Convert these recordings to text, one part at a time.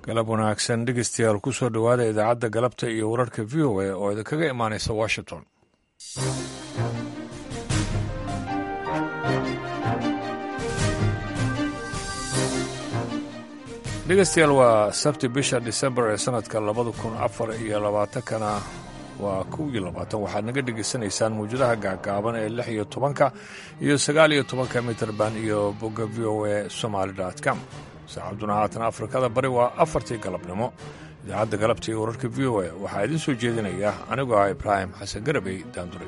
galab wanaagsan dhegeystayaal ku soo dhowaada idaacadda galabta iyo wararka v o a oo idinkaga imaanaysa washington dhegeystayaal waa sabti bisha disembar ee sanadka labada kun afar iyo labaatankana waa kow iyo labaatan waxaad naga dhegaysanaysaan mawjadaha gaagaaban ee lix iyo tobanka iyo sagaal iyo tobanka mitrband iyo bogga v o a somaali com saacaduna haatan afrikada bari waa afartii galabnimo idaacadda galabta iyo wararka v o a waxaa idiin soo jeedinaya anigoo ah ibraahim xasan garabey daandure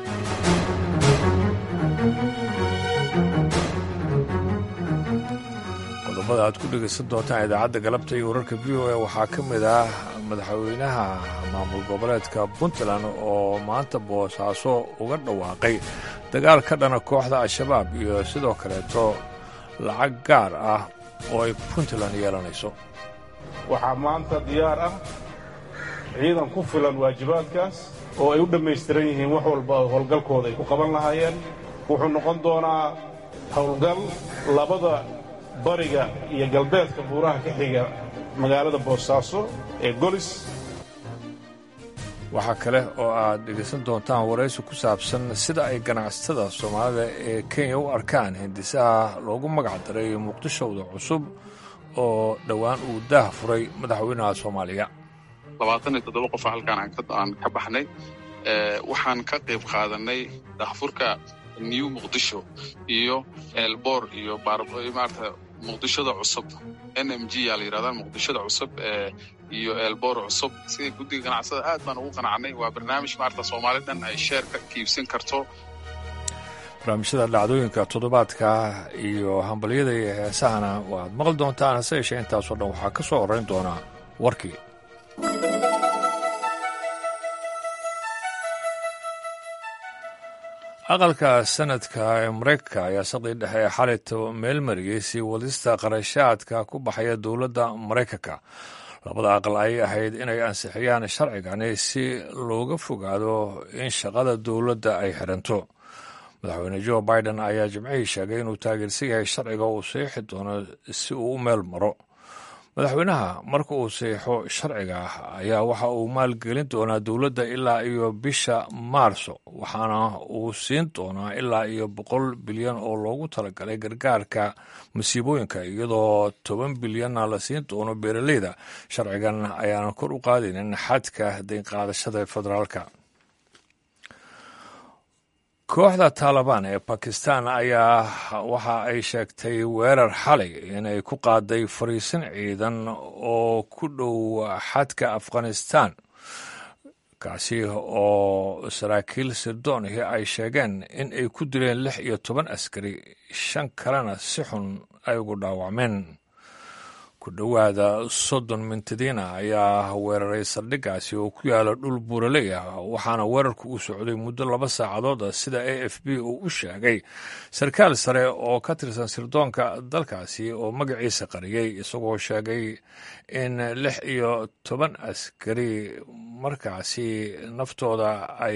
qodobada aad ku dhegaysan doontaan idaacadda galabta iyo wararka v o a waxaa ka mid ah madaxweynaha maamul goboleedka puntland oo maanta boosaaso uga dhawaaqay dagaal ka dhana kooxda al-shabaab iyo sidoo kaleeto lacag gaar ah oo ay puntland yeelanayso waxaa maanta diyaar ah ciidan ku filan waajibaadkaas oo ay u dhammaystiran yihiin wax walba howlgalkooda ay ku qaban lahaayeen wuxuu noqon doonaa howlgal labada bariga iyo galbeedka buuraha ka xiga magaalada boosaaso ee golis waxaa kale oo aad dhegaysan doontaan waraysi ku saabsan sida ay ganacsatada soomaalida ee kenya u arkaan hindisaha loogu magac daray muqdishowda cusub oo dhowaan uu daah furay madaxweynaha soomaaliya labaatan iyo toddoba qofa halkaan aan ka baxnay waxaan ka qayb qaadanay daahfurka new muqdisho iyo elbor iyo maarata muqdishoda cusub n m g yaa la yidhahdaa muqdishoda cusub iyo elbor cusub sida guddiga ganacsada aad baan ugu qanacnay waa barnaamij maarata soomaali dhan ay sheerka kiibsan karto barnaamijyada dhacdooyinka toddobaadka iyo hambalyada iyo heesahana waaad maqli doontaan hase yeeshee intaasoo dhan waxaa ka soo horrayn doonaa warkii aqalka sanadka ee maraykanka ayaa saqdii dhexe ee xalayto meel mariyey sii wadista qarashaadka ku baxaya dowladda maraykanka labada aqal ayay ahayd inay ansixiyaan sharcigani si looga fogaado in shaqada dowladda ay xiranto madaxweyne jo biden ayaa jimcihii sheegay inuu taageersan yahay sharciga uu saxiixi doono si uu u meel maro madaxweynaha marka uu saxiixo sharciga ayaa waxa uu maalgelin doonaa dowladda ilaa iyo bisha maarso waxaana uu siin doonaa ilaa iyo boqol bilyan oo loogu talagalay gargaarka masiibooyinka iyadoo toban bilyanna la siin doono beeraleyda sharcigan ayaana kor u qaadaynin xadka daynqaadashada federaalka kooxda taalibaan ee bakistan ayaa waxa ay sheegtay weerar xalay inay ku qaaday fariisin ciidan oo ku dhow xadka afghanistan kaasi oo saraakiil sirdoonihi ay sheegeen in ay ku dileen lix iyo toban askari shan kalena si xun ay ugu dhaawacmeen ku dhowaada soddon mintadiina ayaa weeraray saldhiggaasi oo ku yaala dhul buuraley ah waxaana weerarku u socday muddo laba saacadood ah sida a f b uu u sheegay sarkaal sare oo ka tirsan sirdoonka dalkaasi oo magaciisa qariyey isagoo sheegay in lix iyo toban askari markaasi naftooda ay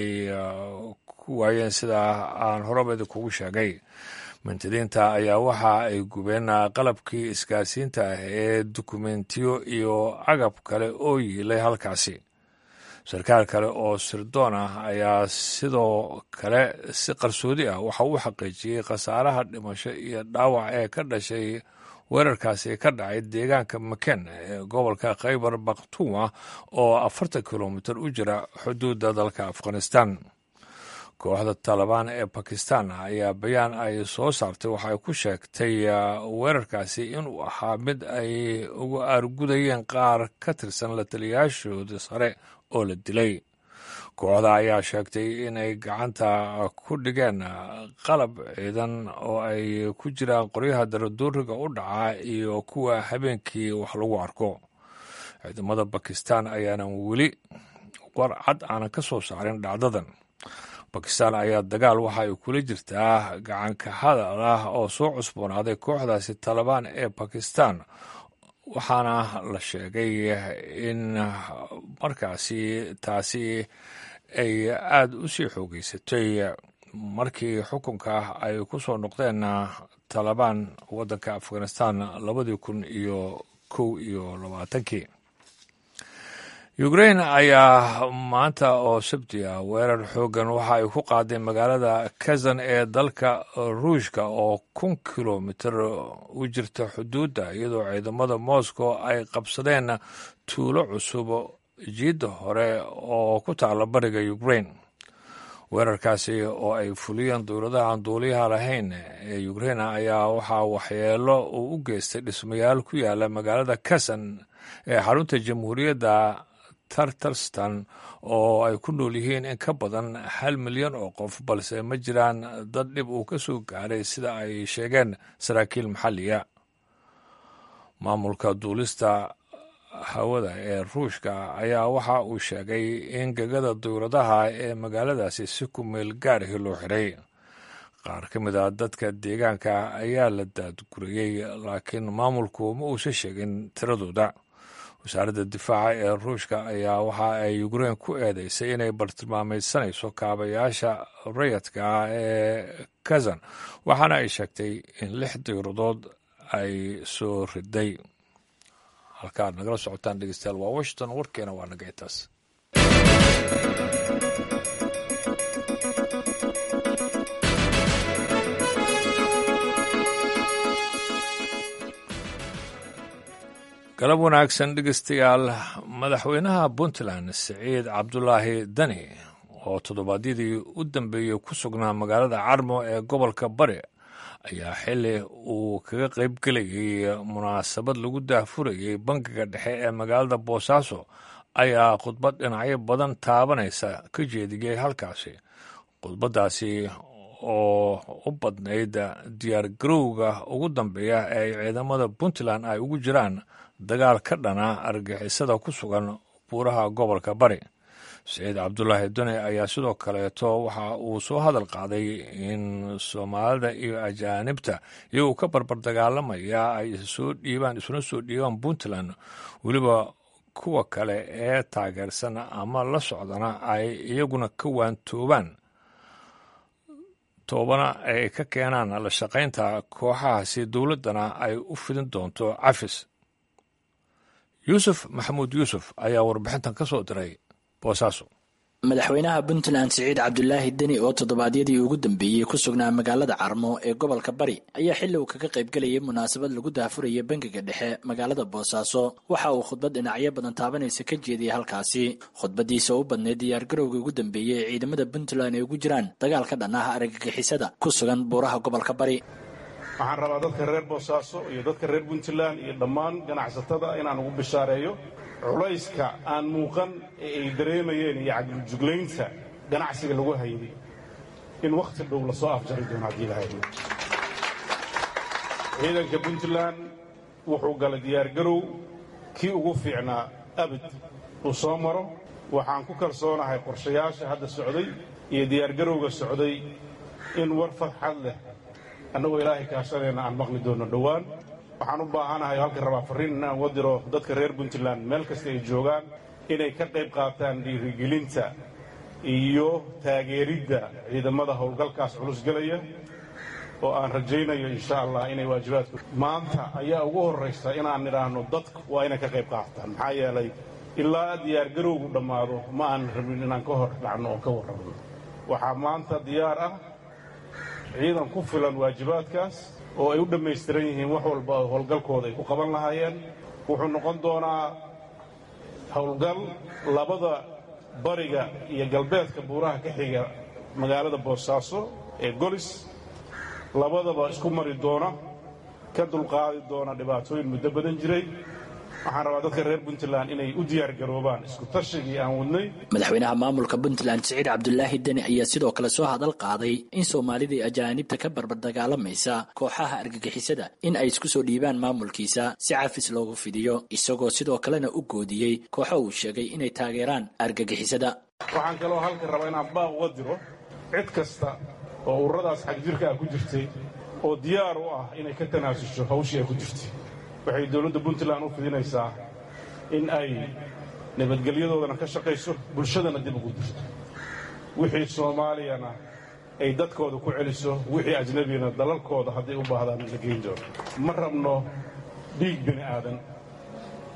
ku waayeen sida aan horabeda kugu sheegay mintadiinta ayaa waxa ay gubeen qalabkii isgaarsiinta ah ee dukumentiyo iyo agab kale oo yiilay halkaasi sarkaal kale oo sirdoon ah ayaa sidoo kale si qarsoodi ah waxa uu xaqiijiyey khasaaraha dhimasho iyo dhaawac ee ka dhashay weerarkaasi ka dhacay deegaanka maken ee gobolka khaybar bakhtuuma oo afartan kilomitir u jira xuduudda dalka afghanistan kooxda taalibaan ee bakistan ayaa bayaan ay soo saartay waxay ku sheegtay weerarkaasi inuu ahaa mid ay uga aargudayeen qaar ka tirsan la taliyayaashooda sare oo la dilay kooxda ayaa sheegtay inay gacanta ku dhigeen qalab ciidan oo ay ku jiraan qoryaha daraduuriga u dhaca iyo kuwa habeenkii wax lagu arko ciidamada bakistan ayaanan weli war cad aanan ka soo saarin dhacdadan bakistan ayaa dagaal waxa ay kula jirtaa gacanka hadal ah oo soo cusboonaaday kooxdaasi taalibaan ee bakistan waxaana la sheegay in markaasi taasi ay aada u sii xoogeysatay markii xukunka ay ku soo noqdeen taalibaan waddanka afghanistan labadii kun iyo kow iyo labaatankii ukrain ayaa maanta oo sabti ah weerar xooggan waxa ay ku qaaday magaalada kazan ee dalka ruushka oo kun kilomitir u jirta xuduudda iyadoo ciidamada moscow ay qabsadeen tuulo cusub jiidda hore oo ku taala bariga ukrain weerarkaasi oo ay fuliyeen dowladaha aan duuliyaha lahayn ee ukrain ayaa waxaa waxyeelo uu u geystay dhismayaal ku yaala magaalada kazan ee xarunta jamhuuriyadda tartarstan oo ay ku nool yihiin in ka badan hal milyan oo qof balse ma jiraan dad dhib uu ka soo gaaray sida ay sheegeen saraakiil maxalliya maamulka duulista hawada ee ruushka ayaa waxa uu sheegay in gegada dowladaha ee magaaladaasi si ku meel gaarhi loo xiray qaar ka mid a dadka deegaanka ayaa la daadguriyey laakiin maamulku ma uusan sheegin tiradooda wasaaradda difaaca ee ruushka ayaa waxa ay ukrain ku eedeysay inay bartilmaameydsanayso kaabayaasha rayadka ah ee kazan waxaana ay sheegtay in lix diiradood ay soo riday halka aad nagala socotaan dhegeystayaal waa washington warkeena waa naga intaas galab wanaagsan dhegeystayaal madaxweynaha puntland siciid cabdulaahi dani oo toddobaadyadii u dambeeyey ku sugnaa magaalada carmo ee gobolka bari ayaa xili uu kaga qayb gelayay munaasabad lagu daahfurayey bangiga dhexe ee magaalada boosaaso ayaa khudbad dhinacyo badan taabanaysa ka jeediyey halkaasi khudbaddaasi oo u badnayd diyaar garowga ugu dambeeya ee ciidamada puntland ay ugu jiraan dagaal ka dhana argixisada ku sugan buuraha gobolka bari saciid cabdulaahi dune ayaa sidoo kaleeto waxa uu soo hadal qaaday in soomaalida iyo ajaanibta iyagoo ka barbar dagaalamaya ay soo dhiibaan isuna soo dhiibaan puntland weliba kuwa kale ee taageersan ama la socdana ay iyaguna ka waantoobaan toobana ay ka keenaan la shaqaynta kooxahaasi dowladdana ay u fidin doonto cafis yuusuf maxamuud yuusuf ayaa warbixintan ka soo diray boosaaso madaxweynaha puntland siciid cabdulaahi deni oo toddobaadyadii ugu dambeeyey ku sugnaa magaalada carmo ee gobolka bari ayaa xilli uu kaga qaybgelayay munaasabad lagu daafurayay bangiga dhexe magaalada boosaaso waxa uu khudbad dhinacyo badan taabanaysa ka jeediyey halkaasi khudbadiisa u badnayd diyaargarowga ugu dambeeyey ee ciidamada puntland ay ugu jiraan dagaal ka dhan ah argagixisada ku sugan buuraha gobolka bari waxaan rabaa dadka reer boosaaso iyo dadka reer puntland iyo dhammaan ganacsatada inaan ugu bishaareeyo culayska aan muuqan ee ay dareemayeen iyo cagljuglaynta ganacsiga lagu hayday in wakhti dhow la soo afjari doono haddii la haydo ciidanka puntland wuxuu galay diyaargarow kii ugu fiicnaa abid uu soo maro waxaan ku kalsoonahay qorshayaasha hadda socday iyo diyaargarowga socday in war farxad leh annagoo ilaahay kaashanayna aan maqli doonno dhowaan waxaan u baahanahay halka rabaa farriin inaan uga diro dadka reer puntland meel kasta ay joogaan inay ka qayb qaataan dhiirigelinta iyo taageeridda ciidamada howlgalkaas culus gelaya oo aan rajaynayo insha allah inay waajibaadku maanta ayaa ugu horraysa inaan nidhaahno dadku waa inay ka qayb qaataan maxaa yeelay ilaa diyaargarowgu dhammaado ma aan rabin inaan ka hor dhacno oo ka warrabno waxaa maanta diyaar ah ciidan ku filan waajibaadkaas oo ay u dhammaystiran yihiin wax walba oo howlgalkooda ay ku qaban lahaayeen wuxuu noqon doonaa howlgal labada bariga iyo galbeedka buuraha ka xiga magaalada boosaaso ee golis labadaba isku mari doona ka dulqaadi doona dhibaatooyin muddo badan jiray waxaan rabaa dadka reer puntland inay u diyaargaroobaan isku tashigii aan wadnay madaxweynaha maamulka puntland siciid cabdulaahi deni ayaa sidoo kale soo hadal qaaday in soomaalidii ajaanibta ka barbar dagaalamaysa kooxaha argagixisada in ay isku soo dhiibaan maamulkiisa si cafis loogu fidiyo isagoo sidoo kalena u goodiyey kooxo uu sheegay inay taageeraan argagixisada waxaan kaloo halka rabaa inaan baaq uga diro cid kasta oo ururadaas xagjirka ah ku jirtay oo diyaar u ah inay ka tanaasusho hawshii ay ku jirtay waxay dowladda puntland u fidinaysaa in ay nabadgelyadoodana ka shaqayso bulshadana dib ugu dirto wixii soomaaliyana ay dadkooda ku celiso wixii ajnabiyana dalalkooda hadday u baahdaan la geyn doono ma rabno dhiig bini aadan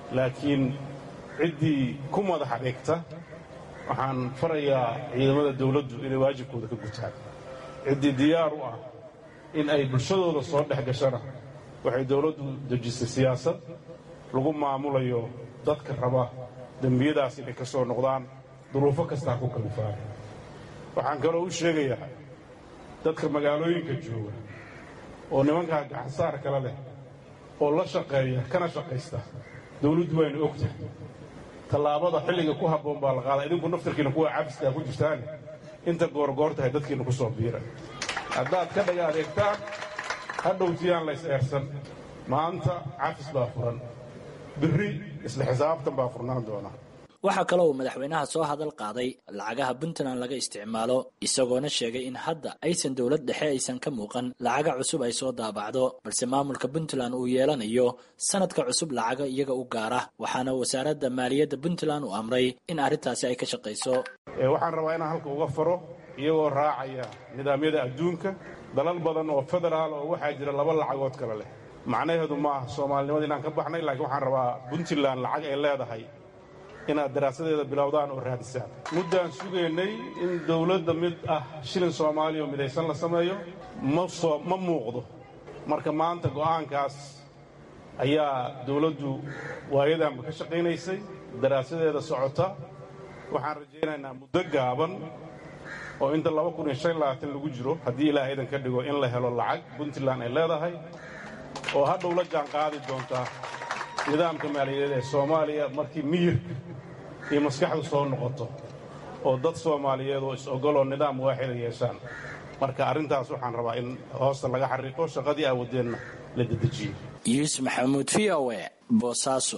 laakiin ciddii ku madax adeegta waxaan farayaa ciidamada dawladdu inay waajibkooda ka gutaan ciddii diyaar u ah in ay bulshadooda soo dhex gashana waxay dawladdu dejisay siyaasad lagu maamulayo dadka raba dembiyadaas inay ka soo noqdaan duruufo kastaa ku kalifaan waxaan kaloo u sheegayaa dadka magaalooyinka jooga oo nimankaa gacansaar kale leh oo la shaqeeya kana shaqaysta dawladdu waynu og tahay tallaabada xilliga ku habboon baa la qaadaa idinku naftarkiina kuwa cabiskaa ku jirtaane inta goorgoor tahay dadkiina ku soo biira haddaad ka dhaga adeegtaan ha dhowtiyaan lays eersan maanta cafis baa furan birri isla xisaabtan baa furnaan doona waxaa kaloo uu madaxweynaha soo hadal qaaday lacagaha puntland laga isticmaalo isagoona sheegay in hadda aysan dowlad dhexe aysan ka muuqan lacaga cusub ay soo daabacdo balse maamulka puntland uu yeelanayo sanadka cusub lacaga iyaga u gaara waxaana wasaaradda maaliyadda puntland uu amray in arrintaasi ay ka shaqayso waxaan rabaa inaan halka uga faro iyagoo raacaya nidaamyada adduunka dalal badan oo federaal oo waxaa jira laba lacagood kale leh macnaheedu ma ah soomaalinimada inaan ka baxnay laakiin waxaan rabaa puntland lacag ay leedahay inaad daraasadeeda bilowdaan oo raadisaan muddaan sugaynay in dawladda mid ah shilin soomaaliya oo midaysan la sameeyo ma muuqdo marka maanta go'aankaas ayaa dawladdu waayadanba ka shaqaynaysay daraasadeeda socota waxaan rajaynaynaa muddo gaaban oo inta lagu jiro haddii ilaaha idan ka dhigo in la helo lacag puntland ay leedahay oo hadhow la jaan qaadi doontaa nidaamka maaliyadeed ee soomaaliya markii miyirka iyo maskaxdu soo noqoto oo dad soomaaliyeed oo is-ogoloo nidaam waaxida yeeshaan marka arrintaas waxaan rabaa in hoosta laga xariiqo shaqadii aawadeenna la dedejiyo yuusuf maxamuud v o e boosaaso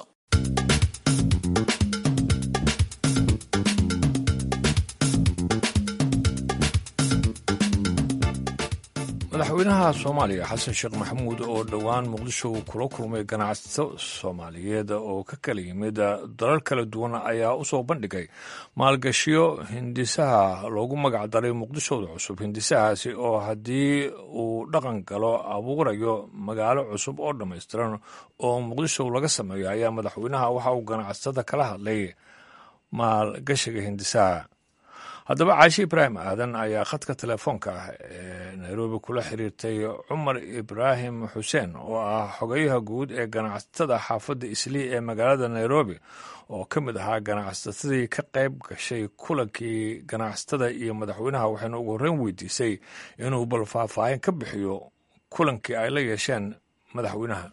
madaxweynaha soomaaliya xasan sheekh maxamuud oo dhowaan muqdisho uu kula kulmay ganacsato soomaaliyeed oo ka kala yimid dalal kala duwan ayaa u soo bandhigay maalgashiyo hindisaha loogu magac daray muqdishooda cusub hindisahaasi oo haddii uu dhaqan galo abuurayo magaalo cusub oo dhammaystiran oo muqdisho laga sameeyo ayaa madaxweynaha waxa uu ganacsatada kala hadlay maalgashiga hindisaha haddaba caashi ibraahim aadan ayaa khadka telefoonka ah ee nairobi kula xiriirtay cumar ibraahim xuseen oo ah xogayaha guud ee ganacsatada xaafadda islii ee magaalada nairobi oo ka mid ahaa ganacsatadii ka qayb gashay kulankii ganacsatada iyo madaxweynaha waxayna ugu horreyn weydiisay inuu bal faahfaahin ka bixiyo kulankii ay la yeesheen madaxweynaha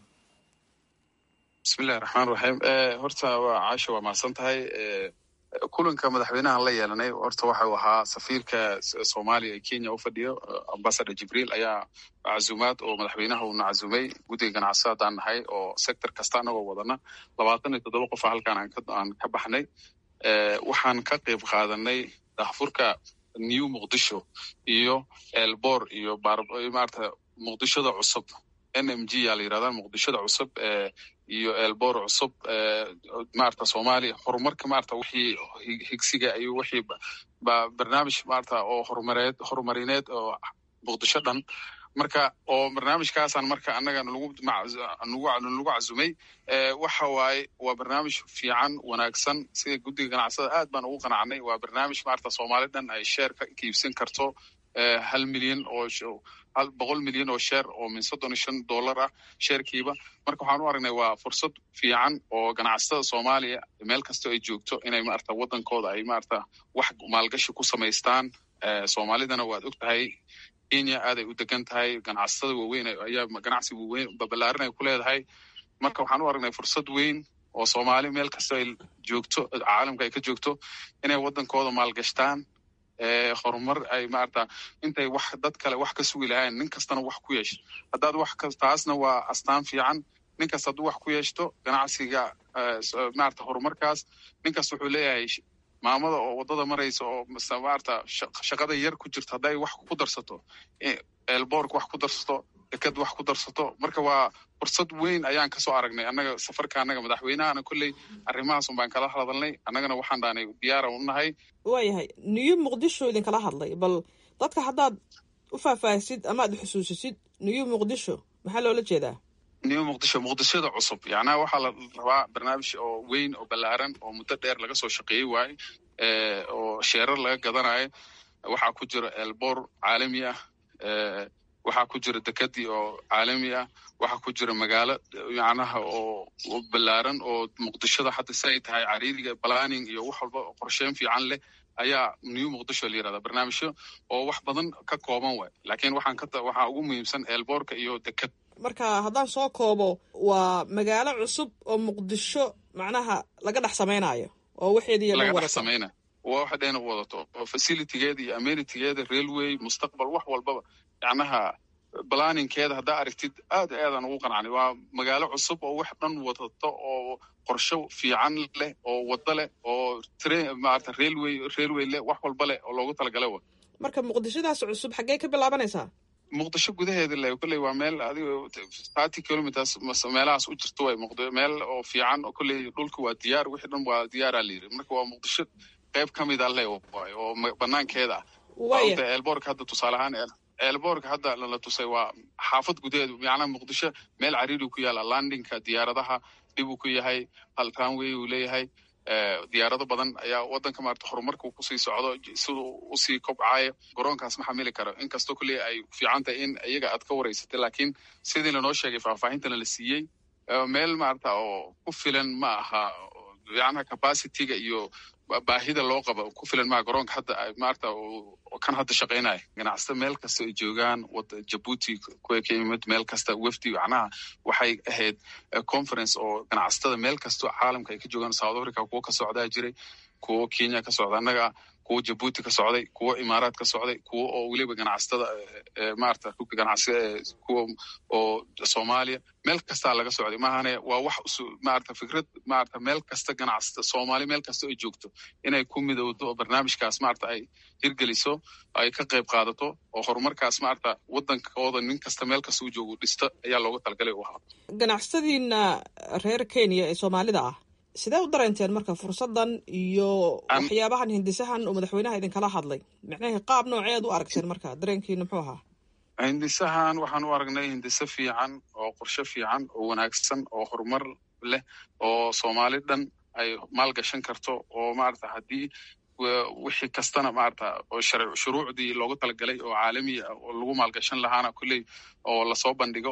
bismillahi raxmaan raxiim horta waa caasha waa mahadsan tahay kulanka madaxweynahan la yeelanay horta waxau ahaa safiirka soomaaliya ee kenya u fadhiyo ambasador jibriil ayaa cazumaad oo madaxweynaha uuna cazumay guddiga ganacsada haddaan nahay oo sector kasta anagoo wadana labaatan iyo toddoba qofa halkaan aan ka baxnay waxaan ka qayb qaadanay daahfurka new muqdisho iyo elbor iyo maarata muqdishoda cusub n m g yaa la yirahdaa muqdishoda cusub iyo elbor cusub maarata soomaaliya horumarka maarata wixii higsiga iyo wixii barnaamij maarata oo horumareed horumarineed oo muqdisho dhan marka oo barnaamijkaasaan marka annaga nagu cazumay waxa waaye waa barnaamij fiican wanaagsan sida guddiga ganacsada aad baan ugu qanacnay waa barnaamij maarata soomaali dhan ay sheer ka iibsan karto hal milyan oo boqol milyan oo sheer oo min soddon iyo shan dollar ah sheerkiiba marka waxaan u aragnay waa fursad fiican oo ganacsatada soomaaliya meel kastoo ay joogto inay maarata waddankooda ay maarata wax maalgashi ku samaystaan soomaalidana waad og tahay kenya aaday u degan tahay ganacsatada waaweyn ayaa ganacsi waaweyn babalaarin ay ku leedahay marka waxaan u aragnay fursad weyn oo soomaali meel kastoo ay joogto caalamka ay ka joogto inay waddankooda maalgashtaan horumar ay maarata intay wax dad kale wax ka sugi lahayn nin kastana wax ku yeesho haddaad wax ka taasna waa astaan fiican nin kasta hadduu wax ku yeeshto ganacsiga maarata horumarkaas nin kasta wuxuu leeyahay maamada oo waddada maraysa oo maarata shaqada yar ku jirto hadday wax ku darsato elbork wax ku darsato deked wax ku darsato marka waa fursad weyn ayaan kasoo aragnay annaga safarka annaga madaxweynahana kolley arrimahaasun baan kala hadalnay annagana waxaan dhaanay diyaara u nahay waayahay new muqdisho idinkala hadlay bal dadka haddaad u faahfaahisid ama aad xusuusisid new muqdisho maxaa loola jeedaa new muqdisho muqdishada cusub yacnaha waxaa la rabaa barnaamij oo weyn oo ballaaran oo muddo dheer laga soo shaqeeyey waaye oo sheerar laga gadanayo waxaa ku jira elbor caalami ah waxaa ku jira dekadii oo caalami ah waxaa ku jira magaalo yacnaha oo ballaaran oo muqdishada hadda si ay tahay cariiriga planning iyo wax walba qorsheyn fiican leh ayaa new muqdisho la yirahdaa barnaamijyo oo wax badan ka kooban waay laakiin waxaan ka waxaa ugu muhiimsan elboorka iyo dekad marka haddaan soo koobo waa magaalo cusub oo muqdisho macnaha laga dhex samaynayo oo waxeedii laga dhex samaynayo waa waxa dheena wadato oo facilitygeeda iyo amenitygeeda railway mustaqbal wax walbaba yacnaha planninkeeda haddaa aragtid aad aadaan ugu qancnay waa magaalo cusub oo wax dhan wadato oo qorsho fiican leh oo wado leh oo maarata railway railway leh wax walba leh oo loogu talagalay wa marka muqdishadaas cusub xaggee ka bilaabanaysaa muqdisho gudaheeda le kolley waa meel adigo thirty kilometers meelahaas u jirto way muqd meel oo fiican oo kolley dhulka waa diyaar wixii dhan waa diyaaraa la yiri marka waa muqdisho qayb ka mid a le waay oo banaankeeda ah waata eelboorka hadda tusaale ahaan eelboorka hadda lala tusay waa xaafad gudaheedu macnaha muqdisho meel cariiri ku yaala landinka diyaaradaha dhib uu ku yahay hal runway uu leeyahay diyaarado badan ayaa wadanka maarata horumarka kusii socdo siduu usii kobcayo garoonkaas ma xamili karo inkastoo kulley ay fiican tahay in iyaga aad ka wareysatay laakiin sidii lanoo sheegay faahfaahintana la siiyey meel maarata oo ku filan ma aha yacnaha capacityga iyo baahida loo qabo ku filan maa garoonka hadda maarata kan hadda shaqaynaya ganacsata meel kasta ay joogaan jabuuti kuwa ka yimid meel kasta wefdi macnaha waxay ahayd conference oo ganacsatada meel kastoo caalamka ay ka joogaan south africa kuwo ka socdaa jiray kuwo kenya ka socda annaga kuwo jabuuti ka socday kuwo imaaraad ka socday kuwo oo weliba ganacsatada maarata ganacsi kuwa oo soomaaliya meel kastaa laga socday maahane waa wax maarata fikrad maarata meel kasta ganacsata soomaali meel kasta ay joogto inay ku midowdo oo barnaamijkaas maarata ay hirgeliso ay ka qayb qaadato oo horumarkaas maarata wadankooda nin kasta meel kasta u joogo dhisto ayaa looga talagalay u ahaa ganacsatadiina reer kenya ee soomaalida ah sidee u dareenteen marka fursadan iyo waxyaabahan hindisahan uu madaxweynaha idinkala hadlay micnahii qaab nooceed u aragteen marka dareenkiina muxuu ahaa hindisahan waxaan u aragnay hindise fiican oo qorshe fiican oo wanaagsan oo horumar leh oo soomaali dhan ay maalgashan karto oo maarata haddii wixii kastana maarata oo shuruucdii loogu talagalay oo caalami ah oo lagu maalgashan lahaana kulley oo lasoo bandhigo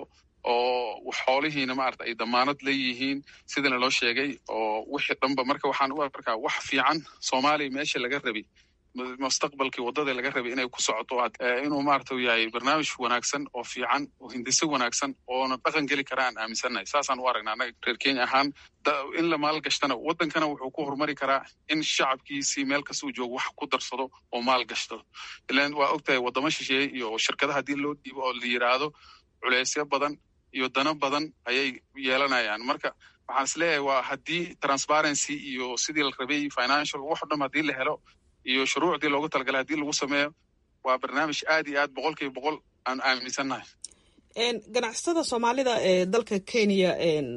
oo xoolihiina maarata ay damaanad leeyihiin sidana loo sheegay oo wixii dhanba marka waxaan u arkaa wax fiican soomaaliya meesha laga rabay mustaqbalkii waddada laga rabay inay ku socoto inuu maarata yahay barnaamij wanaagsan oo fiican oo hindise wanaagsan oona dhaqan geli kara aan aaminsannahay saasaan u aragnaa annaga reer kenya ahaan in la maalgashtana waddankana wuxuu ku horumari karaa in shacabkiisii meel kasta uu joogo wax ku darsado oo maalgashto ilan waa ogtahay waddamo shisheeye iyo shirkadaha haddii loo dhiibo oo la yiraahdo culeysyo badan iyo dano badan ayay yeelanayaan marka waxaan is leeyahay waa haddii transparency iyo sidii la rabay financial wax o dham haddii la helo iyo shuruucdii loogu talagalay haddii lagu sameeyo waa barnaamij aad iyo aad boqol kiiba boqol aan aaminsannahay ganacsatada soomaalida ee dalka kenya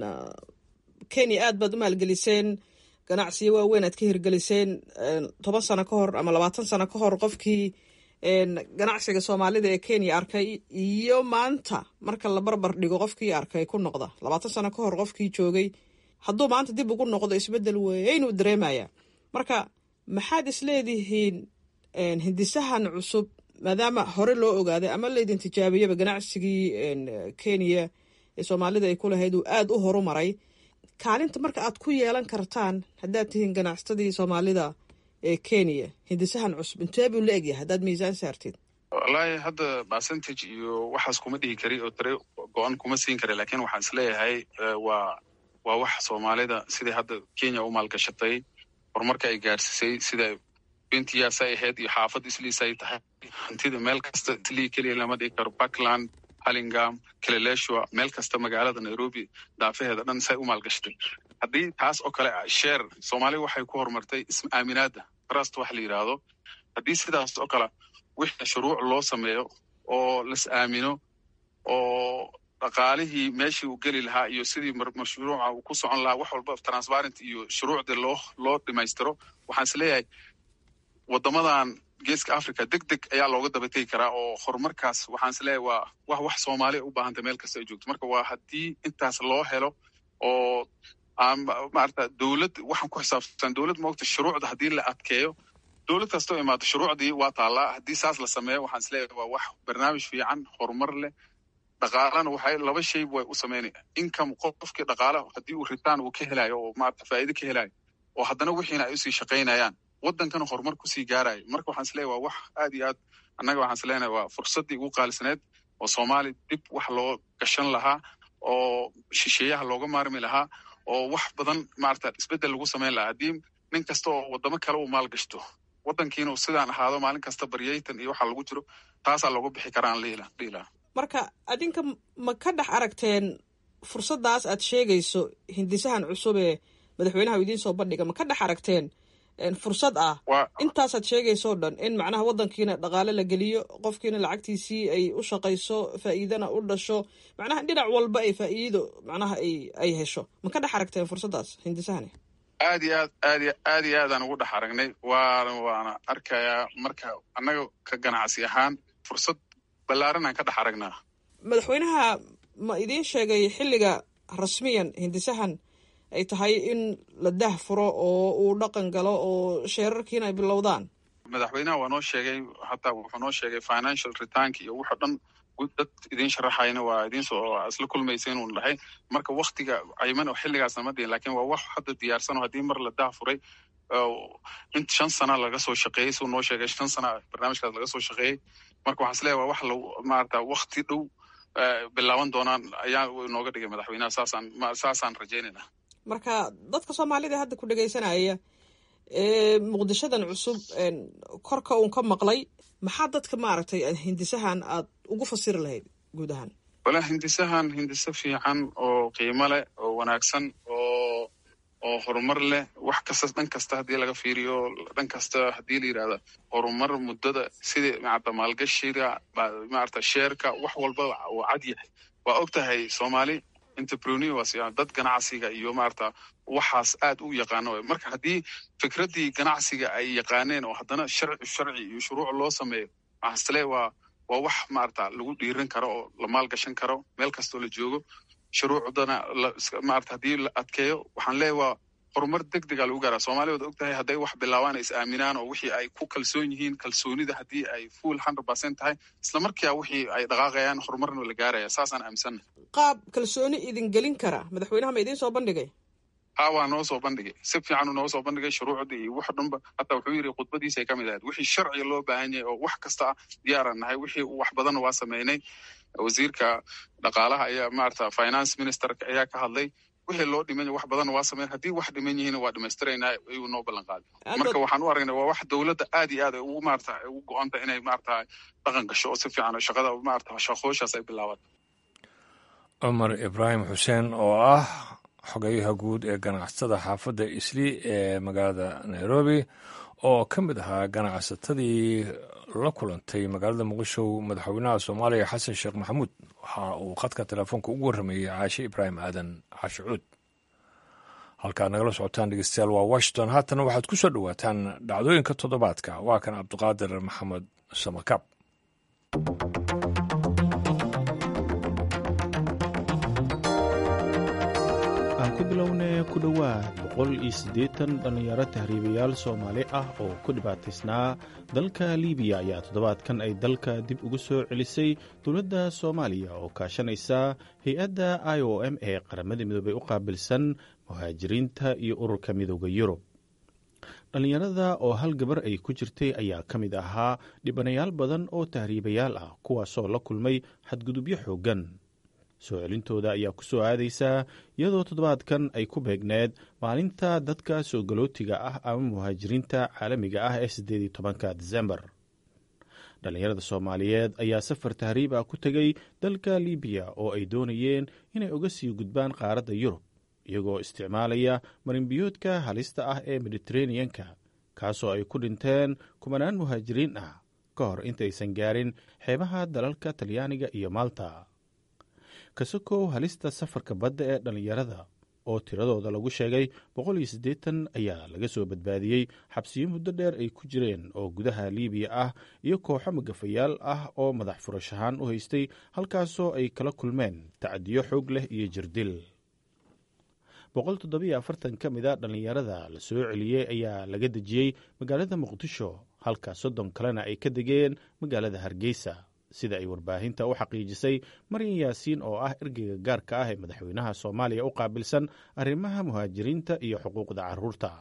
kenya aad baad u maalgeliseen ganacsiyo waaweyn aad ka hirgeliseen toban sano ka hor ama labaatan sano ka hor qofkii ganacsiga soomaalida ee kenya arkay iyo maanta marka la barbar dhigo qofkii arkay ku noqda labaatan sano ka hor qofkii joogay hadduu maanta dib ugu noqdo isbeddel weynuu dareemaya marka maxaad isleedihiin hindisahan cusub maadaama hore loo ogaaday ama laydin tijaabiyaba ganacsigii kenya ee soomaalida ay ku lahayd uu aada u horu maray kaalinta marka aad ku yeelan kartaan haddaad tihiin ganacsatadii soomaalida ee kenya hindisahan cusub intee buu la egyahay haddaad miisaan saartid wallaahi hadda percentage iyo waxaas kuma dhihi kari oo tare go-an kuma siin kara lakiin waxaan is leeyahay waa waa wax soomaalida sidai hadda kenya u maalgashatay horumarka ay gaadhsiisay sida bentiyaasay ahayd iyo xaafad isliisay tahay hantida meel kasta islii keliya lama dhigi karo puntland halingam kileleshua meel kasta magaalada nairobi daafaheeda dhan say u maalgashatay haddii taas oo kale sheer soomaaliya waxay ku horumartay ism aaminaada trust wax la yidhaahdo haddii sidaas oo kale wixii shuruuc loo sameeyo oo las aamino oo dhaqaalihii meeshii uu geli lahaa iyo sidii mashruuca uu ku socon lahaa wax walba transparent iyo shuruucdii loo loo dhimaystiro waxaan is leeyahay waddamadan geeska africa deg deg ayaa looga daba tegi karaa oo horumarkaas waxaan is leeyahay waa wax wax soomaaliya u baahantay meel kasta ay joogto marka waa haddii intaas loo helo oo maarata dowlad waxaan ku xisaabsan dowlad moogta shuruucda haddii la adkeeyo dowlad kastoo imaado shuruucdii waa taallaa haddii saas la sameeyo waxaan is leeyahay waa wax barnaamij fiican horumar leh dhaqaalana waxay laba shay way u sameynaya income qofkii dhaqaala haddii uu ritaan uu ka helayo oo maarata faa'iido ka helayo oo haddana wixiina ay usii shaqaynayaan waddankana horumar kusii gaarayo marka waxaan is leeyahay waa wax aad iyo aad annaga waxaan is leenahay waa fursaddii ugu qaalisaneed oo soomaaliya dib wax loo gashan lahaa oo shisheeyaha looga maarmi lahaa oo wax badan maarata isbeddel lagu samayn lahaa haddii nin kasta oo waddamo kale uu maal gashto waddankiina sidaan ahaado maalin kasta baryaytan iyo waxa lagu jiro taasaa looga bixi karaa aan dhihi lahaa marka adinka ma ka dhex aragteen fursaddaas aad sheegayso hindisahan cusub ee madaxweynaha u idiin soo bandhiga ma ka dhex aragteen fursad ah intaasaad sheegaysoo dhan in macnaha waddankiina dhaqaale la geliyo qofkiina lacagtiisii ay u shaqayso faa'iidana u dhasho macnaha dhinac walba ay faa'iido macnaha ay ay hesho ma ka dhex aragteen fursaddaas hindisahani aad iyo aad aad y aad iyo aadaan ugu dhex aragnay waana waana arkayaa marka annaga ka ganacsi ahaan fursad ballaaran aan ka dhex aragnaa madaxweynaha ma idiin sheegay xilliga rasmiyan hindisahan ay tahay in la dah furo oo uu dhaqan galo oo sheerarkiina ay bilowdaan madaxweynaha waa noo sheegay hataa wuxuu noo sheegay financial returnk iyo wuxuu dhan dad idiin sharaxayna waa idiinsoo isla kulmaysa inuu dhahay marka waktiga cayman oo xilligaasna ma dhihin lakin waa wax hadda diyaarsan oo haddii mar la dah furay in shan sana laga soo shaqeeyey suu noo sheegay shan sana barnaamijkaas laga soo shaqeeyey marka waxaan is leeyahay waa wax la maarata wakti dhow bilaaban doonaan ayaa inooga dhigay madaxweynaha saasaan saasaan rajaynayna marka dadka soomaalida hadda ku dhegaysanaya ee muqdishadan cusub korka uun ka maqlay maxaa dadka maaragtay hindisahan aad ugu fasiri lahayd guud ahaan wala hindisahan hindise fiican oo qiimo leh oo wanaagsan oo oo horumar leh wax kasta dhan kasta haddii laga fiiriyo dhan kasta haddii la yidhahda horumar muddada sidii maarata maalgashiga maarata sheerka wax walba uu cad yahay waa og tahay soomaali entrepreneurs dad ganacsiga iyo maarata waxaas aad u yaqaano marka haddii fikraddii ganacsiga ay yaqaaneen oo haddana sharci sharci iyo shuruuc loo sameeyo maxasle waa waa wax maarata lagu dhiiran karo oo la maalgashan karo meel kastoo la joogo shuruucdana maarata haddii la adkeeyo waxaan leeyahy waa horumar deg dega lagu gaaraa soomaliya waad og tahay hadday wax bilaabaan ay is aaminaan oo wixii ay ku kalsoon yihiin kalsoonida haddii ay full hundred percent tahay isla markia wixii ay dhaqaaqayaan horumarna la gaaraya saasaan aaminsanna qaab kalsooni idin gelin kara madaxweynaha ma idiin soo bandhigay ha waa noo soo bandhigay si fiicanuu noo soo bandhigay shuruucda iyo wax dhanba hataa wuxuu yidhi khudbadiisay ka mid ahayd wixii sharciga loo baahan yahay oo wax kasta ah diyaaran nahay wixii wax badanna waa sameynay wasiirka dhaqaalaha ayaa maarata finance ministerka ayaa ka hadlay wixii loo dhiman wax badanna waa sameyn haddii wax dhiman yihiin waa dhamaystiraynaa ayuu noo ballan qaaday marka waxaan u aragnay waa wax dowladda aad iyo aad ay ugu maarata ugu go-anta inay maarata dhaqan gasho oo si fiican shaqada maarata shaqooshaas ay bilaabaan cumar ibraahim xuseen oo ah xogeyaha guud ee ganacsatada xaafadda isli ee magaalada nairobi oo ka mid ahaa ganacsatadii la kulantay magaalada muqdisho madaxweynaha soomaaliya xasan sheekh maxamuud waxa uu khadka telefoonka ugu warrameeyey caashe ibraahim aadan caashe cuud halkaad nagala socotaan dhegeystayaal waa washington haatana waxaad ku soo dhowaataan dhacdooyinka toddobaadka waa kan cabdiqaadir maxamed samakaab aan ku bilownay ku dhowaad boqol iyo siddeetan dhallinyaro tahriibayaal soomaali ah oo ku dhibaataysnaa dalka libiya ayaa toddobaadkan ay dalka dib ugu soo celisay dowladda soomaaliya oo kaashanaysa hay-adda i o m ee qaramada midoobay u qaabilsan muhaajiriinta iyo ururka midooda yurub dhallinyarada oo hal gabar ay ku jirtay ayaa ka mid ahaa dhibanayaal badan oo tahriibayaal ah kuwaasoo la kulmay xadgudubyo xooggan soo celintooda ayaa ku soo aadaysaa iyadoo toddobaadkan ay ku beegneed maalinta dadka soo galootiga ah ama muhaajiriinta caalamiga ah ee siddeed iyo tobanka disembar dhallinyarada soomaaliyeed ayaa safar tahriib ah ku tegey dalka libiya oo ay doonayeen inay uga sii gudbaan qaaradda yurub iyagoo isticmaalaya marinbiyoodka halista ah ee mediteraneanka kaasoo ay ku dhinteen kumanaan muhaajiriin ah ka hor intaysan gaarin xeebaha dalalka talyaaniga iyo malta kasakow halista safarka badda ee dhallinyarada oo tiradooda lagu sheegay boqol iyo siddeetan ayaa laga soo badbaadiyey xabsiyo muddo dheer ay ku jireen oo gudaha liibiya ah iyo kooxo magafayaal ah oo madax furash ahaan u haystay halkaasoo ay kala kulmeen tacdiyo xoog leh iyo jirdil boqol toddobiyo afartan ka mid a dhallinyarada la soo celiyey ayaa laga dejiyey magaalada muqdisho halka soddon kalena ay ka degeen magaalada hargeysa sida ay warbaahinta u xaqiijisay maryan yaasiin oo ah ergeyga gaarka ah ee madaxweynaha soomaaliya u qaabilsan arrimaha muhaajiriinta iyo xuquuqda carruurta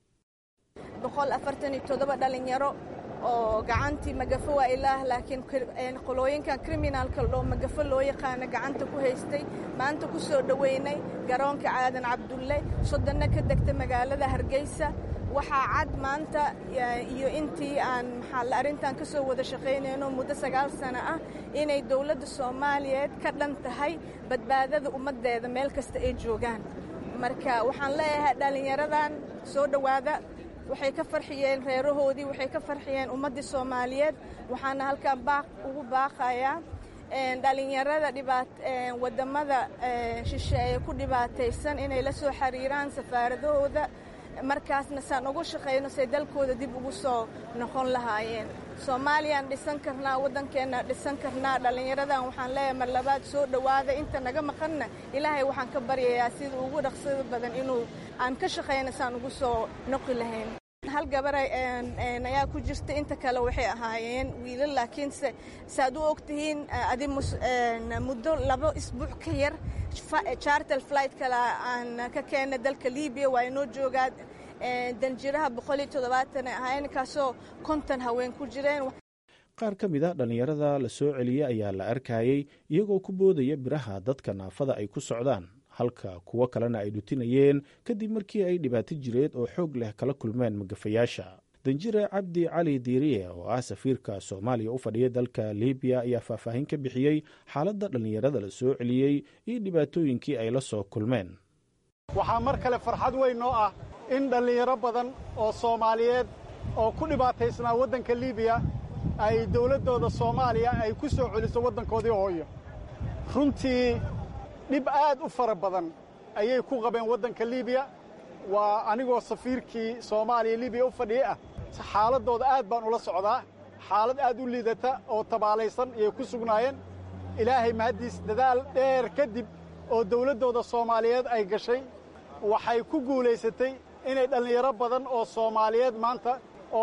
boqol afartan iyo toddoba dhalinyaro oo gacantii magafo waa ilaah laakiin qolooyinkan kriminaalka oo magafo loo yaqaana gacanta ku haystay maanta ku soo dhoweynay garoonka caadan cabdulle soddonna ka degta magaalada hargeysa waxaa cad maanta iyo intii aan maxaa arrintan ka soo wada shaqaynayno muddo sagaal sano ah inay dowladda soomaaliyeed ka dhan tahay badbaadada ummaddeeda meel kasta ay joogaan marka waxaan leeyahay dhallinyaradan soo dhowaada waxay ka farxiyeen reerahoodii waxay ka farxiyeen ummaddii soomaaliyeed waxaana halkan baaq ugu baaqayaa dhalinyarada wadamada shisheeye ku dhibaataysan inay la soo xiriiraan safaaradahooda markaasna saan ugu shaqayno say dalkooda dib ugu soo noqon lahaayeen soomaaliyaan dhisan karnaa waddankeenna dhisan karnaa dhallinyaradan waxaan leeyahay mar labaad soo dhowaada inta naga maqanna ilaahay waxaan ka baryayaa sida ugu dhaqsada badan inuu aan ka shaqayno saan ugu soo noqi lahayn hal gabar ayaa ku jirta inta kale waxay ahaayeen wiilal laakiinse saaad u og tihiin adi muddo labo isbuuc ka yar chartel flight kale aan ka keena dalka libiya waa inoo joogaa danjiraha boqol iyo toddobaatan ahaayeen kaasoo konton haween ku jireen qaar ka mid a dhallinyarada la soo celiyey ayaa la arkayey iyagoo ku boodaya biraha dadka naafada ay ku socdaan halka kuwo kalena ay dhutinayeen kadib markii ay dhibaato jireed oo xoog leh kala kulmeen magafayaasha danjire cabdi cali diiriye oo ah safiirka soomaaliya u fadhiya dalka libiya ayaa faahfaahin ka bixiyey xaaladda dhallinyarada la soo celiyey iyo dhibaatooyinkii ay la soo kulmeen waxaa mar kale farxad weyn noo ah in dhallinyaro badan oo soomaaliyeed oo ku dhibaataysnaa waddanka libiya ay dowladdooda soomaaliya ay ku soo celiso waddankoodii hooyo runtii dhib aad u fara badan ayay ku qabeen waddanka libiya waa anigoo safiirkii soomaaliya libiya u fadhiyey ah xaaladdooda aad baan ula socdaa xaalad aad u liidata oo tabaalaysan ayay ku sugnaayeen ilaahay mahaddiis dadaal dheer kadib oo dawladdooda soomaaliyeed ay gashay waxay ku guulaysatay inay dhallinyaro badan oo soomaaliyeed maanta oo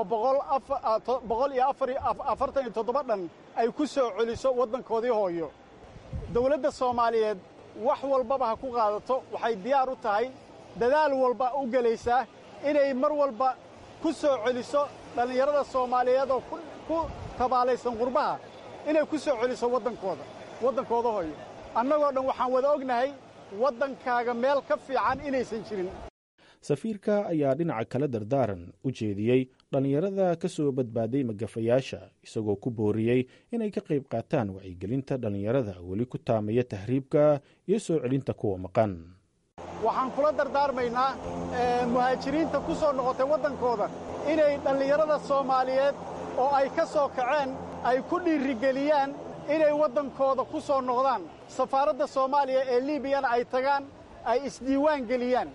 boqol iyo afartan iyo toddoba dhan ay ku soo celiso waddankoodii hooyo dawladda soomaaliyeed wax walbaba ha ku qaadato waxay diyaar u tahay dadaal walba u gelaysaa inay mar walba ku soo celiso dhallinyarada soomaaliyeed oo ku tabaalaysan qurbaha inay ku soo celiso waddankooda waddankooda hooyo annagoo dhan waxaan wada ognahay waddankaaga meel ka fiican inaysan jirin safiirka ayaa dhinaca kale dardaaran u jeediyey dhallinyarada ka soo badbaaday magafayaasha isagoo ku booriyey inay ka qayb qaataan wacyigelinta dhallinyarada weli ku taamaya tahriibka iyo soo celinta kuwa maqan waxaan kula dardaarmaynaa muhaajiriinta ku soo noqotay waddankooda inay dhallinyarada soomaaliyeed oo ay ka soo kaceen ay ku dhiirigeliyaan inay waddankooda ku soo noqdaan safaaradda soomaaliya ee liibiyana ay tagaan ay isdiiwaan geliyaan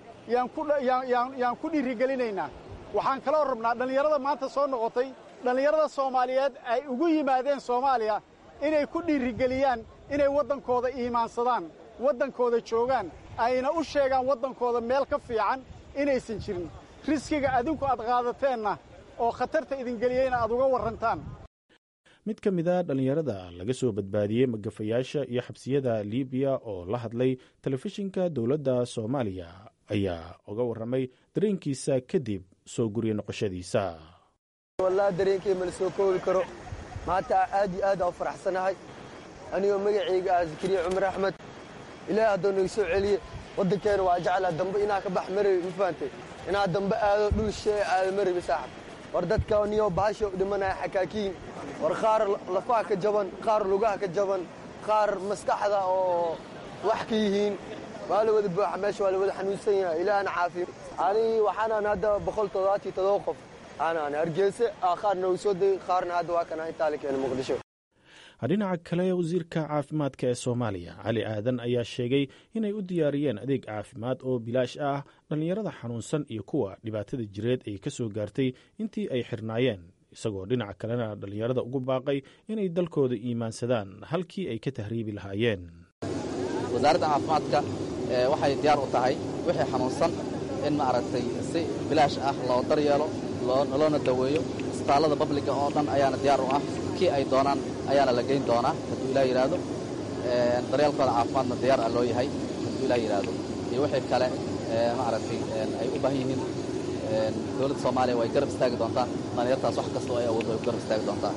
yaan ku dhiirigelinaynaa waxaan kaloo rabnaa dhallinyarada maanta soo noqotay dhallinyarada soomaaliyeed ay ugu yimaadeen soomaaliya inay ku dhiirigeliyaan inay waddankooda iimaansadaan waddankooda joogaan ayna u sheegaan waddankooda meel ka fiican inaysan jirin riskiga adinku aad qaadateenna oo khatarta idingeliyeyna aad uga warrantaan mid ka mid a dhallinyarada laga soo badbaadiyey magafayaasha iyo xabsiyada libiya oo la hadlay telefishinka dowladda soomaaliya ayaa uga warramay dareenkiisa kadib soo gurya noqoshadiisa wallaahi dareenkay mala soo koobi karo maanta aad iyo aad aan u faraxsanahay anigoo magacayga ah zakariya cumar axmed ilaahay haddoo naga soo celiye waddankeena waa jeclaa dambe inaa ka bax marabi ma fahantay inaa dambe aado dhul shee aado marabi saaxib war dadka niyo bahasha u dhimanaya xakaakiin war qaar lafaha ka jaban qaar lugaha ka jaban qaar maskaxda oo wax ka yihiin waa la wada buuxa meesha waa la wada xanuunsan yahay ilaahna caafiyo ani waxaanaan hadda boqol toddobaatiyo toddoba qof aanaan hargeyse qaarna uu soo degay qaarna hadda waa kana intaa la keenay muqdisho dhinaca kale wasiirka caafimaadka ee soomaaliya cali aadan ayaa sheegay inay u diyaariyeen adeeg caafimaad oo bilaash ah dhallinyarada xanuunsan iyo kuwa dhibaatada jireed ay ka soo gaartay intii ay xirnaayeen isagoo dhinaca kalena dhallinyarada ugu baaqay inay dalkooda iimaansadaan halkii ay ka tahriibi lahaayeen wasaaradda caafimaadka waxay diyaar u tahay wixii xanuunsan in maaragtay si bilaash ah loo daryeelo loona daweeyo isbitaallada babliga oo dhan ayaana diyaar u ah kii ay doonaan ayaana la geyn doonaa hadduu ilaah yidhaahdo daryeelkooda caafimaadna diyaar ah loo yahay hadduu ilaah yidhaahdo iyo wixii kale maaragtay ay u baahan yihiin dowladda soomaaliya way garab istaagi doontaa dhallinyartaas wax kasta oo ay awooddo way garab istaagi doontaa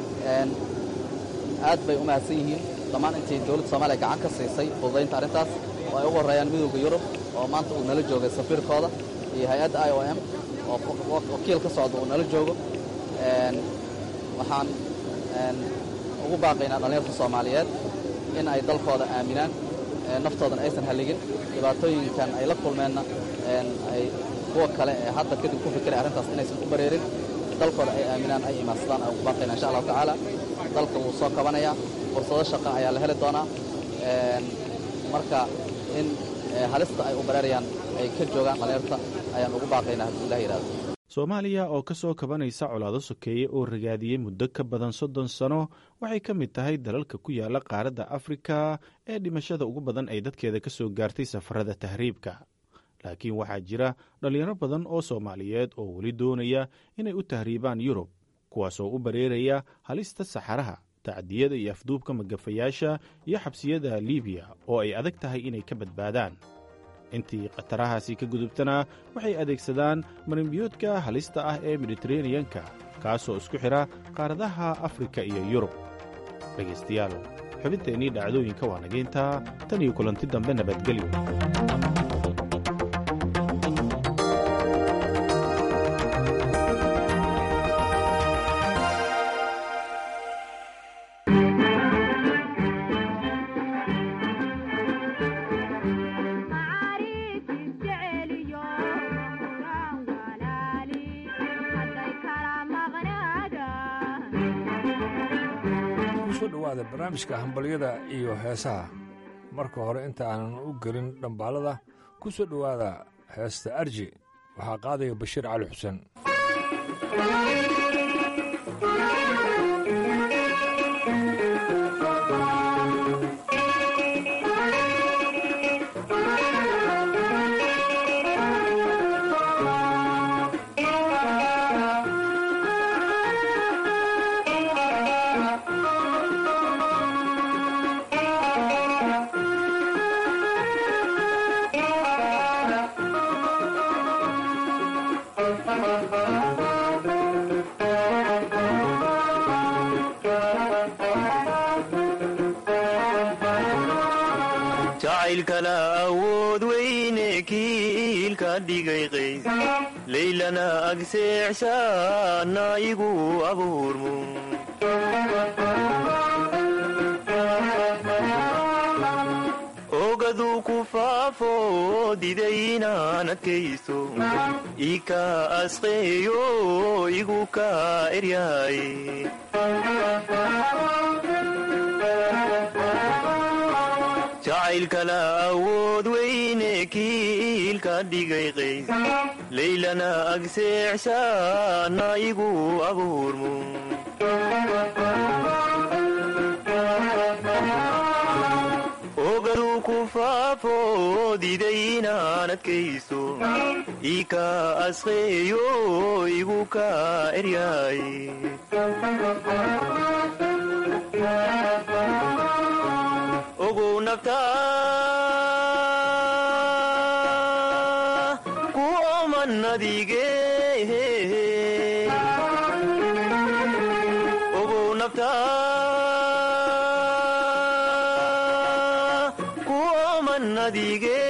aad bay u mahadsan yihiin dhammaan intii dowladda soomaaliya gacan ka siisay fududaynta arrintaas oo ay ugu horreeyaan midowda yurub oo maanta uu nala joogay safiirkooda iyo hay-adda i o m oo wakiil ka socda uu nala joogo waxaan ugu baaqaynaa dhallinyarta soomaaliyeed in ay dalkooda aaminaan naftoodana aysan halligin dhibaatooyinkan ay la kulmeenna ay kuwa kale ee hadda kadib ku fikiray arrintaas inaysan u bareerin dalkooda ay aaminaan ay imaansadaan aan ugu baaqaynaa insha allahu tacaala dalka wuu soo kabanayaa fursado shaqa ayaa la heli doonaa marka in halista ay u bareerayaan ay ka joogaan dhallinyarta ayaan ugu baaqaynaa hadduu ilah yidhahdo soomaaliya oo ka soo kabanaysa colaado sokeeye oo ragaadiyey muddo ka badan soddon sano waxay ka mid tahay dalalka ku yaala qaaradda afrika ee dhimashada ugu badan ay dadkeeda ka soo gaartay safarada tahriibka laakiin waxaa jira dhallinyaro badan oo soomaaliyeed oo weli doonaya inay u tahriibaan yurub kuwaasoo u bareeraya halista saxaraha tacdiyada iyo afduubka magafayaasha iyo xabsiyada libiya oo ay adag tahay inay ka badbaadaan intii khatarahaasi ka gudubtana waxay adeegsadaan marinbiyoodka halista ah ee mediteraneyanka kaasoo isku xidha qaaradaha afrika iyo yurub dhegaystayaal xubinteennii dhacdooyinka waa nageyntaa tan iyo kulanti dambe nabadgelyo barnaamijka hambalyada iyo heesaha marka hore inta aanan u gelin dhambaalada ku soo dhowaada heesta arji waxaa qaadaya bashiir cali xuseen jacaylkana awood weyne kiilka dhigay qays laylana agseexshaana igu abuurmu ogaduu ku faafo didaynaan adkaysto ika asqeeyo igu ka eryaay jacaylkana awood weyne kiilka dhigay qays laylana agseexshaana igu abuurmu ogaduu ku faafo didaynaan adkaysto ika asqeeyo igu ka eryaay ogow naftaa ku oman adige ogow naftaa ku oman adige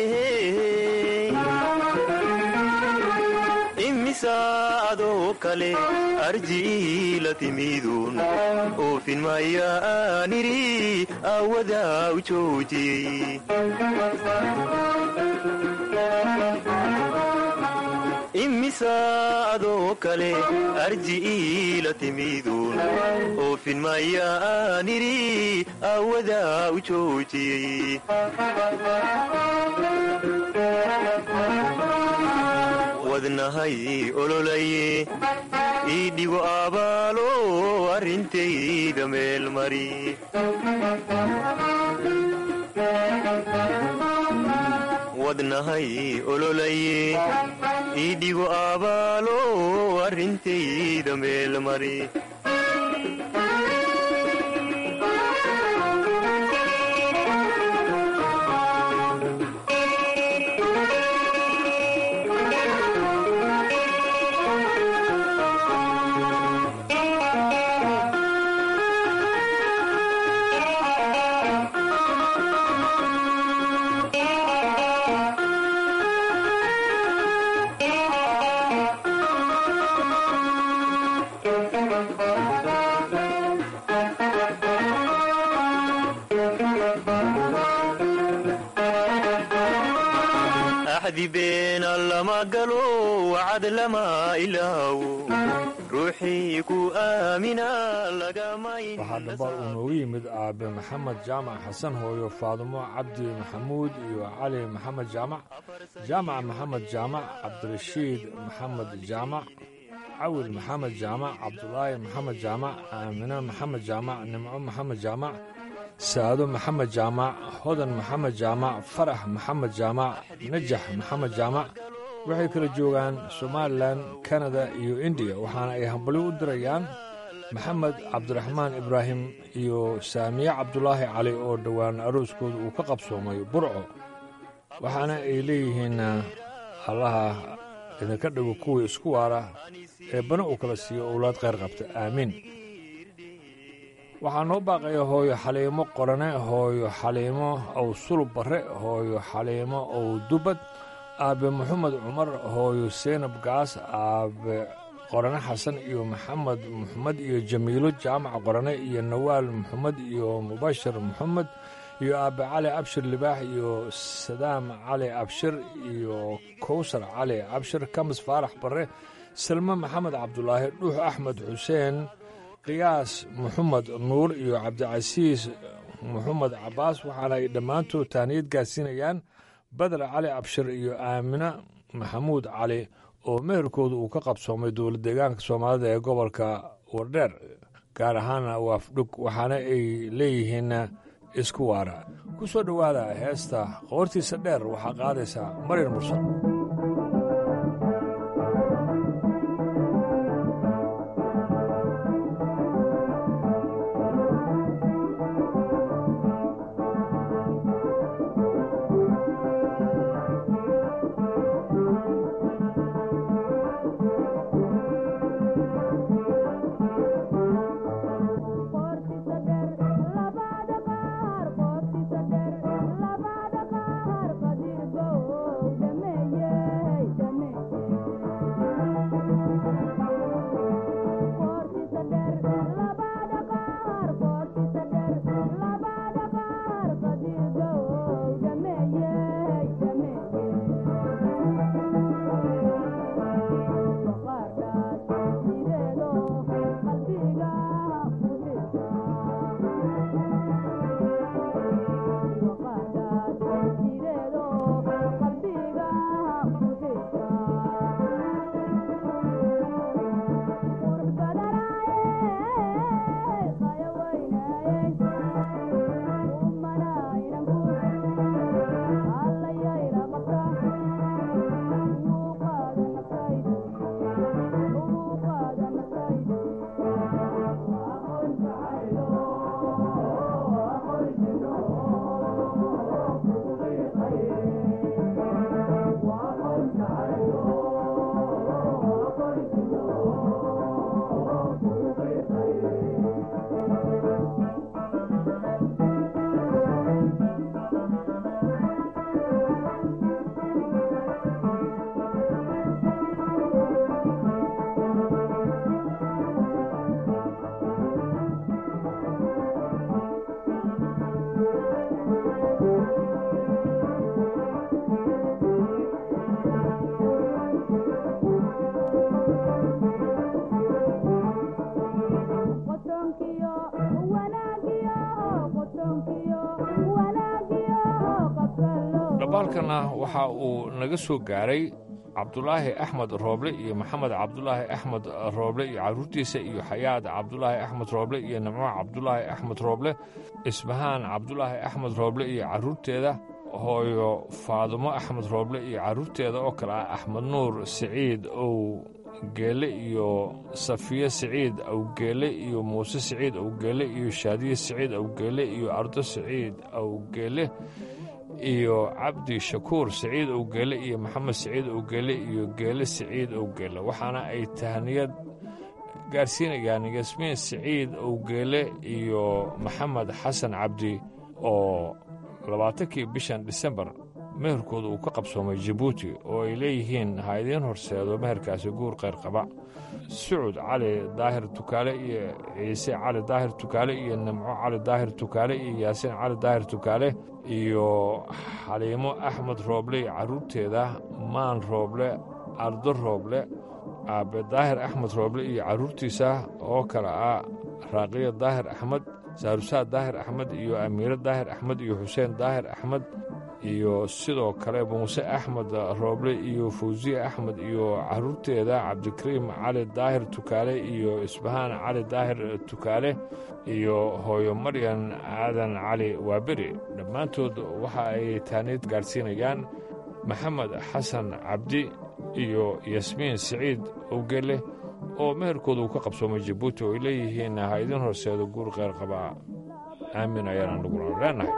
imisa adoo kale arji la timidun oofin maya aaniri awada u joojiyey arkaysa adoo kale arji iila timiduun oofin mayaan idhi aawadaa u joojiyey wadnahay ololaye ii dhigo abaalo arrintayda meel mari wadnahay ololaye ii dhigo abaalo arrintayda meel mari axdi beena lama galo wacad lama ilaawo ruuxii ku aamina waxaa dhambaal uu noogu yimid aabe maxamed jaamac xasan hooyo faadumo cabdi maxamuud iyo cali maxamed jaamac jaamac maxamed jaamac cabdirashiid maxamed jaamac cawil maxamed jaamac cabdulaahi maxamed jaamac aamine maxamed jaamac nimco maxamed jaamac saado maxamed jaamac hodan maxamed jaamac farax maxamed jaamac najax maxamed jaamac waxay kala joogaan somalilan kanada iyo indiya waxaana ay hambalyo u dirayaan maxamed cabdiraxmaan ibraahim iyo saamiye cabdulaahi cali oo dhowaan arooskooda uu ka qabsoomay burco waxaana ay leeyihiin allaha idinka dhigo kuwii isku waara ee bana uu kala siiyo owlaad khayr qabta aamiin waxaa noo baaqaya hooyo xaliimo qorane hooyo xaliimo ow sulub barre hooyo xaliimo ow dubad aabe maxamed cumar hooyo seynab gaas aabe qorane xasan iyo maxamed maxamed iyo jamiilo jaamac qorane iyo nawaal maxamed iyo mubashir maxamed iyo aabe cali abshir libaax iyo sadaam cali abshir iyo kowsar cali abshir kamis faarax barre salme maxamed cabdulaahi dhuux axmed xuseen qiyaas maxamed nuur iyo cabdicasiis maxamed cabbaas waxaana ay dhammaantood taaniyad gaarsiinayaan badar cali abshir iyo aamine maxamuud cali oo meherkooda uu ka qabsoomay dowlad deegaanka soomaalida ee gobolka wardheer gaar ahaana waafdhug waxaana ay leeyihiin isku waara ku soo dhowaada heesta qoortiisa dheer waxaa qaadaysaa maryar mursal Yeah. dhambaalkana waxa uu naga soo gaaray cabdulaahi axmed rooble iyo maxamed cabdulaahi axmed rooble iyo carruurtiisa iyo xayaad cabdulaahi axmed rooble iyo nimco cabdulaahi axmed rooble isbahaan cabdulaahi axmed rooble iyo carruurteeda hooyo faadumo axmed rooble iyo carruurteeda oo kale ah axmed nuur siciid ow geele iyo safiye siciid awgeele iyo muuse siciid awgeele iyo shaadiye siciid awgeele iyo ardo siciid awgeele iyo cabdi shakuur siciid owgeele iyo maxamed siciid owgeele iyo geele siciid owgeele waxaana ay tahniyad gaarsiinayaan yasmiin siciid owgeele iyo maxamed xasan cabdi oo labaatankii bishan disembar meherkooda uu ka qabsoomay jabuuti oo ay leeyihiin ha idiin horseedo meherkaasi guur qayr qaba sucud cali daahir tukaale iyo ciise cali daahir tukaale iyo nimco cali daahir tukaale iyo yaasiin cali daahir tukaale iyo xaliimo axmed rooble iyo carruurteeda maan rooble ardo rooble aabe daahir axmed rooble iyo carruurtiisa oo kale ah raaqiyo daahir axmed saarusaad daahir axmed iyo amiire daahir axmed iyo xuseen daahir axmed iyo sidoo kale muuse axmed rooble iyo fawsiye axmed iyo carruurteeda cabdikariim cali daahir tukaale iyo isbahaan cali daahir tukaale iyo hooyo maryan aadan cali waaberi dhammaantood waxa ay taaniid gaadhsiinayaan maxamed xasan cabdi iyo yasmiin siciid owgele oo meherkooda uu ka qabsoomay jabuuti oo ay leeyihiin ha idin horseedo guur qayr qabaa aamin ayaana naguna leenahay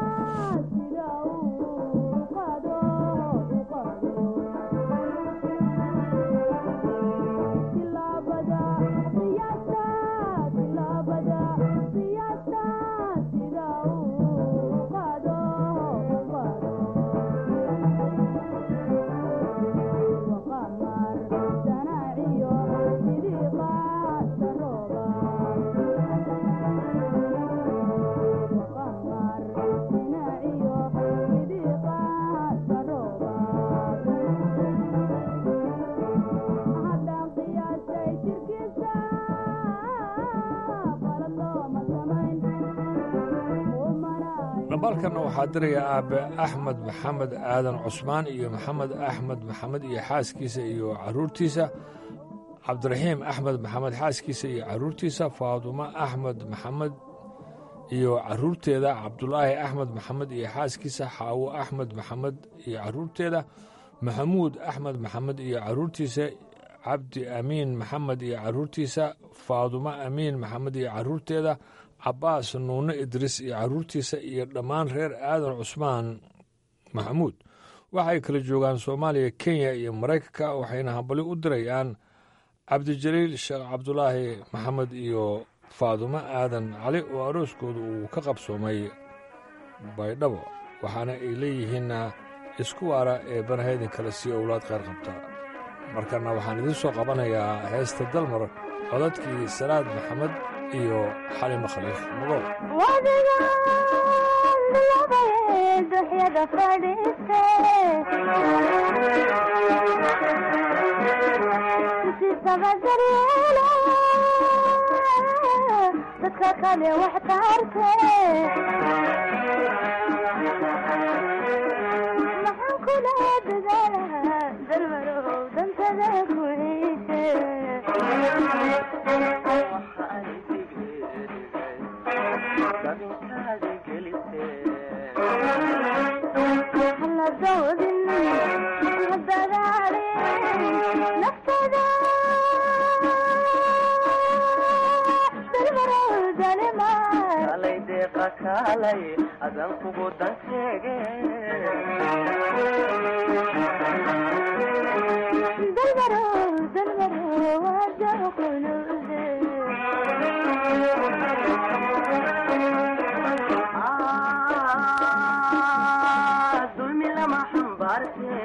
dhambaalkanna waxaa diraya aabbe axmed maxamed aadan cusmaan iyo maxamed axmed maxamed iyo xaaskiisa iyo carruurtiisa cabdiraxiim axmed maxamed xaaskiisa iyo carruurtiisa faadumo axmed maxamed iyo carruurteeda cabdulaahi axmed maxamed iyo xaaskiisa xaawo axmed maxamed iyo carruurteeda maxamuud axmed maxamed iyo carruurtiisa cabdi amiin maxamed iyo carruurtiisa faadumo amiin maxamed iyo carruurteeda cabbaas nuune idriis iyo carruurtiisa iyo dhammaan reer aadan cusmaan maxamuud waxay kala joogaan soomaaliya kenya iyo maraykanka waxayna hambali u dirayaan cabdijaliil sheekh cabdulaahi maxamed iyo faadumo aadan cali oo arooskooda uu ka qabsoomay baydhabo waxaana ay leeyihiinna isku waara ee banahaydin kale sii owlaad qayr qabta markana waxaan idiin soo qabanayaa heesta dalmar codadkii salaad maxamed iyo xalimo khaliif magow duxyada fadhiiste sisabadaryeelo dadka kale wax taarte maxaan kula dadaalaha dalmarow dantada ku ciise adan kugu dan sheege dalmaro dalmaro wada qulude dulmi lama xambaarte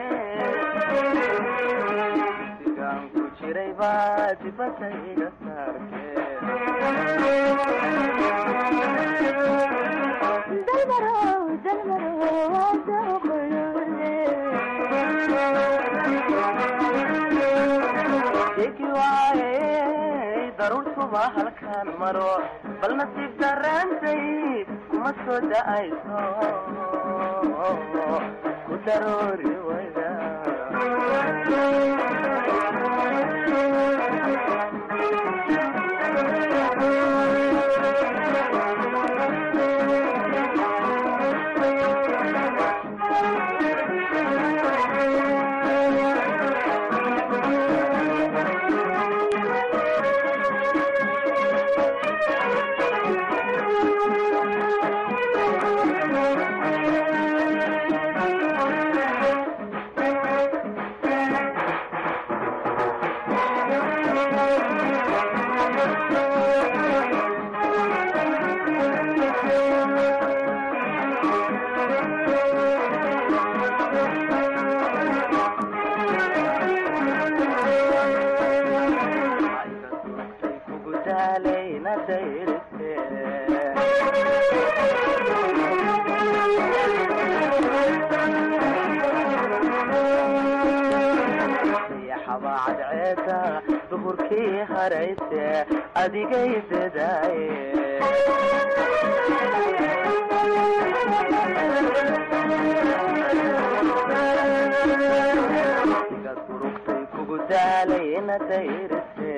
sigaan ku jiray baa dibadda iga saarte daruurtuba halkaan maro bal nasiib daraantay kuma soo da'ayso ku daroori wayda kugu daalayna dayriste dayaxaba cadceeda duhurkii harayse adigay dadaaye iga durugtay kugu daalayna dayriste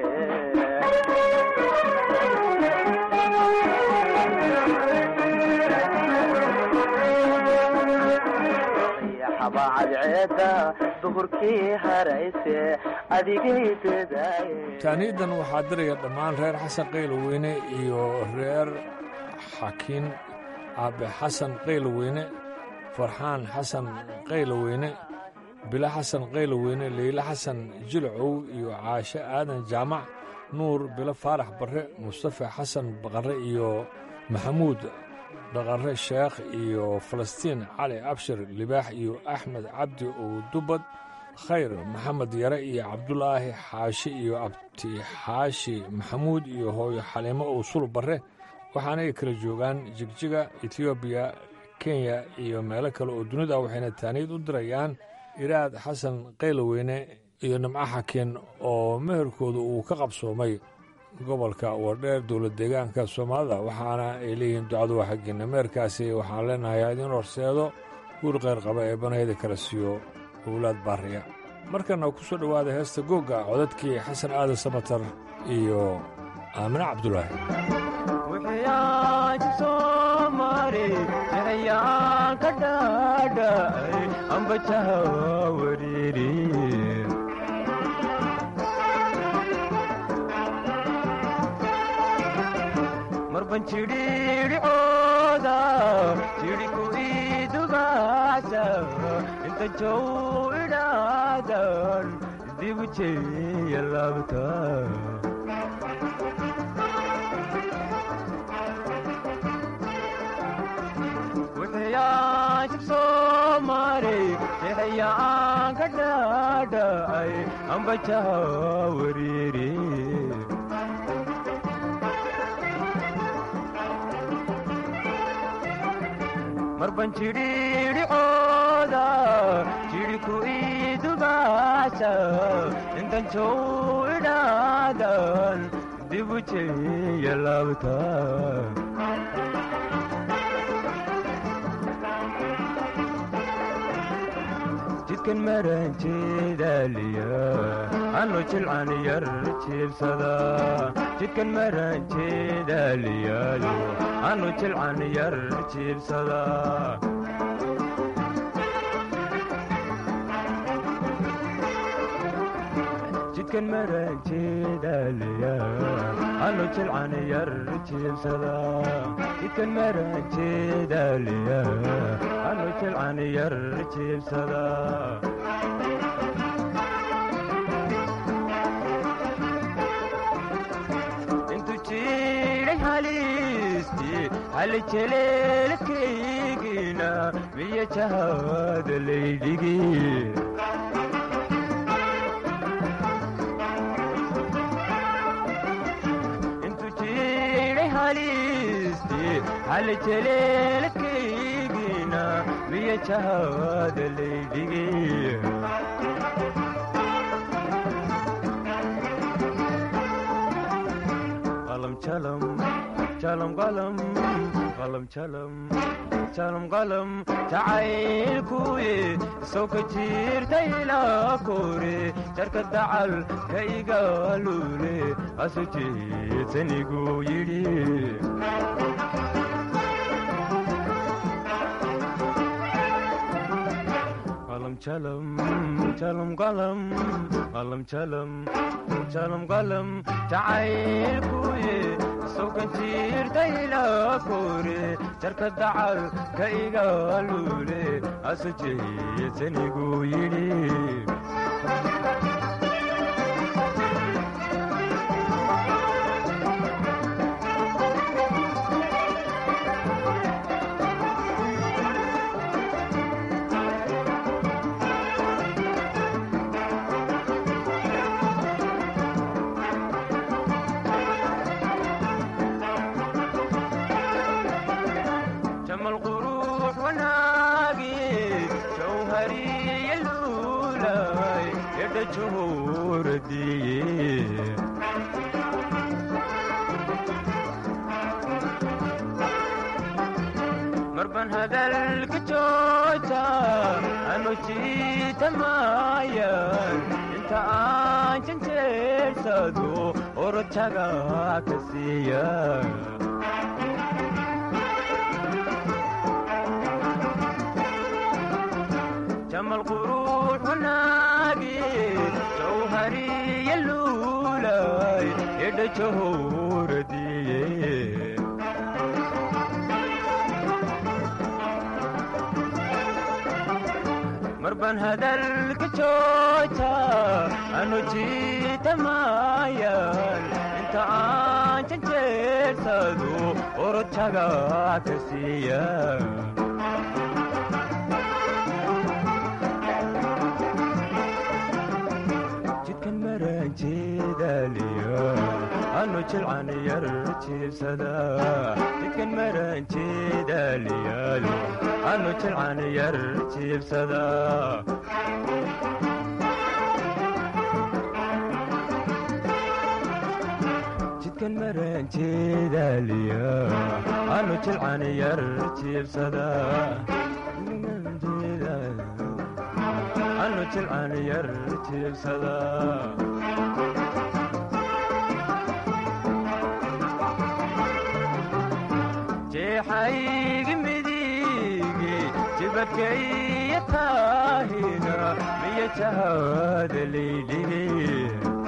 dayaxaba cadceeda duhurkii harayse adigay dadaaye taaniidan waxaa diraya dhammaan reer xasan qayloweyne iyo reer xakiin aabe xasan qayloweyne farxaan xasan qayloweyne bilo xasan qayloweyne leyle xasan jilcow iyo caashe aadan jaamac nuur bilo faarax barre mustafa xasan baqarre iyo maxamuud dhaqarre sheekh iyo falastiin cali abshir libaax iyo axmed cabdi owdubad khayr maxamed yare iyo cabdulaahi xaashi iyo abti xaashi maxamuud iyo hooyo xaliimo owsul barre waxaanay kala joogaan jigjiga etoobiya kenya iyo meelo kale oo dunida waxayna taaniid u dirayaan iraad xasan qayloweyne iyo nimco xakiin oo meherkooda uu ka qabsoomay gobolka wardheer dowlad deegaanka soomaalida waxaana ay leeyihiin ducadu waa xaggiinna meherkaasi waxaan leenahay idin horseedo guur qayr qaba ee banayda kala siiyo owlaad baariya markana ku soo dhowaada heesta googga codadkii xasan aadan samatar iyo aamine cabdulaahi wixiyaan soomari mixiyaan ka dhaadhacay ambajaha wariiri marban jidhiidhicooda jidhiku idubaasa inta jow idhaadan dibu jeeya laabta wixiyaan soomari mixiyaan ka dhaadhacay ambajaha wariiri marban jidhiidhicooda jidhiku idubaasa intan jow idhaadan dibu jeeya laabta jidkan maranjeedaaliya anu jilcan yar jiibsada jidkan maranjeedaaliyaayo anu jilcan yar jiibsada jidkan maranjeedaaliya anu jilcan yar jiibsada jidkan maranjeedaaliya anu jilcan yar jiibsada intu jiray haliistii hali jeleelkaygina miya jahada laydhigi intu jiray haliistii hali jeleelkaygina miya jahada laydhigi qalam jalam jalam qalam qalam jalam jalam qalam jacaylkuye soo ka jiirta ilaa kore jarka dacal ka igaalule asu jeedsanigu yidhi qalam jalam jalam qalam qalam jalam jalam qalam jacaylkuye sokan jiirta ilaa kore jarka dacal ka igaalule asu jeedsanigu yidhi جمال قروح وناقي جوهري اللولاي يد جهور دي مربن هذا الكتوتا أنو جيت مايا انت آنشن تيرسادو ورتشاقا كسيا جمال قروح وناقي جوهري اللولاي يد جهور دي مربن هذا الكتوتا أنو جيت مايال انت آنشن جيرسادو ورتشاقا كسيا jidkan maranjeedaliyo anu jilcan yar jiibsada jidkan maranjeedaliyaalo anu jilcan yar jiibsada jidkan maranjeedaliyo anu jilcan yar jiibsada anu jilcan yar jiibsada jeexaygi midigi jibadkaiyo taahina miyo jahada laydhigi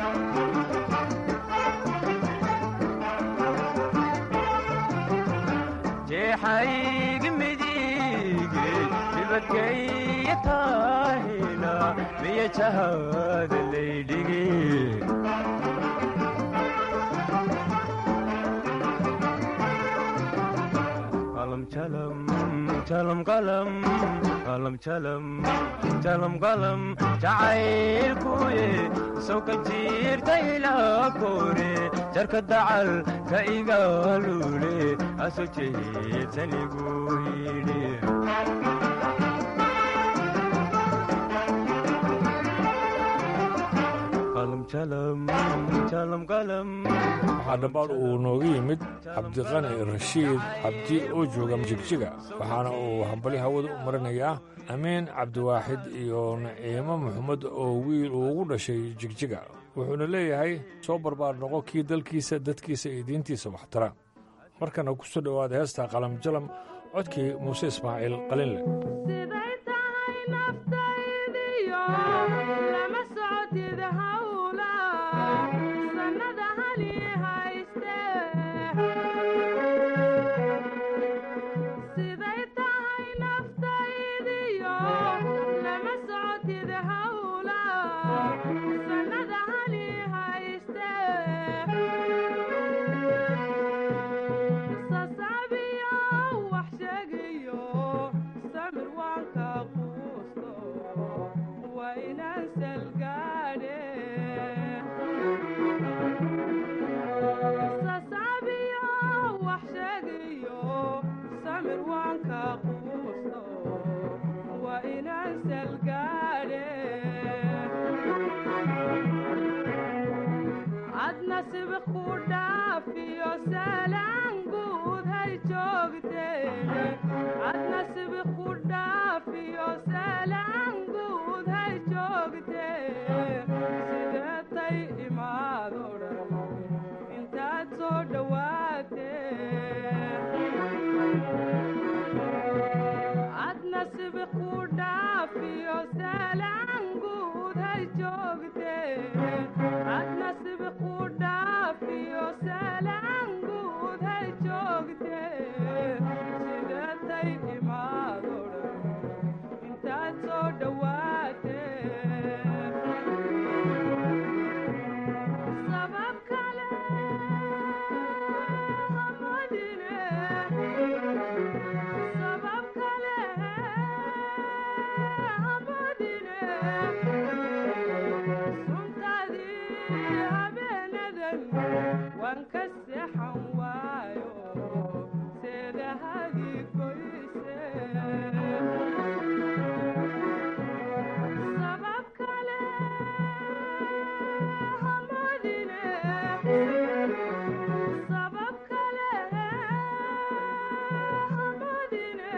jeexaygi midigi jibadkaiyo taahina miyo jahada laydhigi qalam jalam jalam qalam qalam jalam jalam qalam jacaylkuye soo ka jiirta ilaa kore jarka dacal ka igaalule aso jeedsanigu yidhi qalam jalam jalam qalam waxaa dhambaal uu nooga yimid cabdiqani rashiid cabdi oo jooga jigjiga waxaana uu hambali hawada u marinayaa amiin cabdiwaaxid iyo naciimo maxamed oo wiil uu ugu dhashay jigjiga wuxuuna leeyahay soo barbaar noqo kii dalkiisa dadkiisa iyo diintiisa waxtara markana ku soo dhowaada heesta qalam jalam codkii muuse ismaaciil qalinle siday tahay naftaydiyo lama socotid hawla sannada hali hayste siday tahay naftaydiyo lama socotid hawla sannada hali hayste sasabiyo wax sheegayo samir waan ka quusto waa inaan salgaadhe sasabiyo wax sheegayo samir waan ka quusto waa inaan salgaadhe ad nasib ku dhaafiyo salaan guud hay joogte badan waan ka seexan waayo seedahadii goyse sabab kale hamadine sabab kale hamadine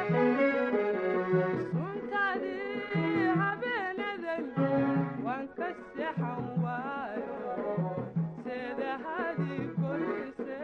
suntaadii habeenadan waan ka seexan waayo seedahadii goyse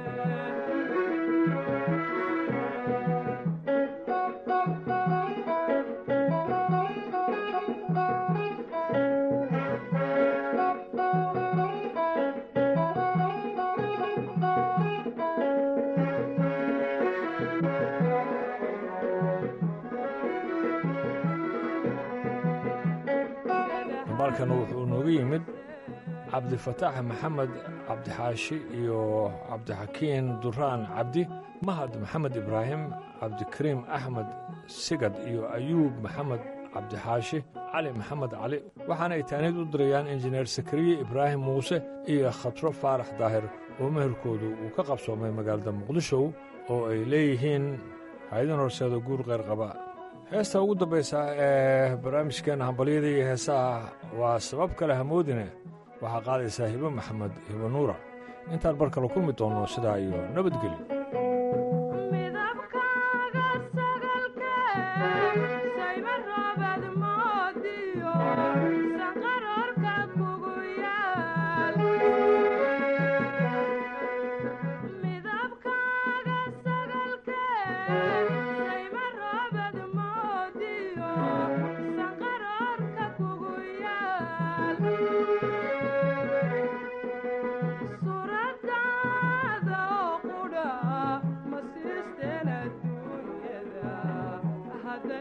balkan wuxuu nooga yimid cabdifataax maxamed cabdixaashi iyo cabdixakiin duraan cabdi mahad maxamed ibraahim cabdikariim axmed sigad iyo ayuub maxamed cabdixaashi cali maxamed cali waxaana ay taaniid u dirayaan injineer sakariye ibraahim muuse iyo khatro faarax daahir oo meherkoodu uu ka qabsoomay magaalada muqdisho oo ay leeyihiin haydan horseeda guur qayr qaba heesta ugu dambaysa ee barnaamijkeenna hambalyada iyo heesaha waa sabab kale hamoodine waxaa qaadaysaa hibo maxamed hibo nuura intaan bar kale kulmi doonno sidaa iyo nabadgelyo midabkaaga sagalke sayma roobad moodiyo sanqaroorka kugu yaal midabkaaga sagalke sayma roobad moodiyo sanqaroorka kugu yaal suuradaada oo qudha ma siisteen adduunyada hadda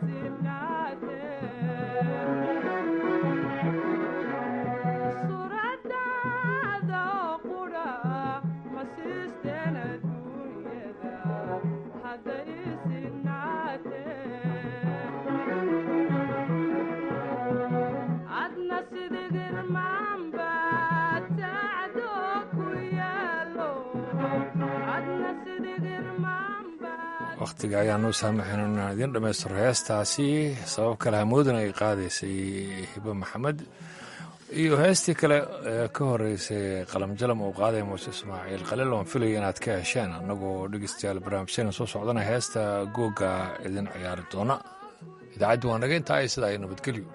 isinaatee suuradaada oo qudha ma siisteen adduunyada hadda isinaatee adna sidigirmaanba tacdo ku yaalo adna sidigirmaanba wakhtiga ayaa noo saamaxayn inaan idiin dhammaystiro heestaasi sabab kale hamoodin ay qaadaysay hibo maxamed iyo heestii kale ee ka horeysay qalamjalam uu qaadaya muuse ismaaciil khaliil oon filaya inaad ka hesheen annagoo dhegeystayaal barnaamijyana soo socdana heesta googa idin ciyaari doona idaacaddu waa naga intaa sidaa iyo nabadgelyo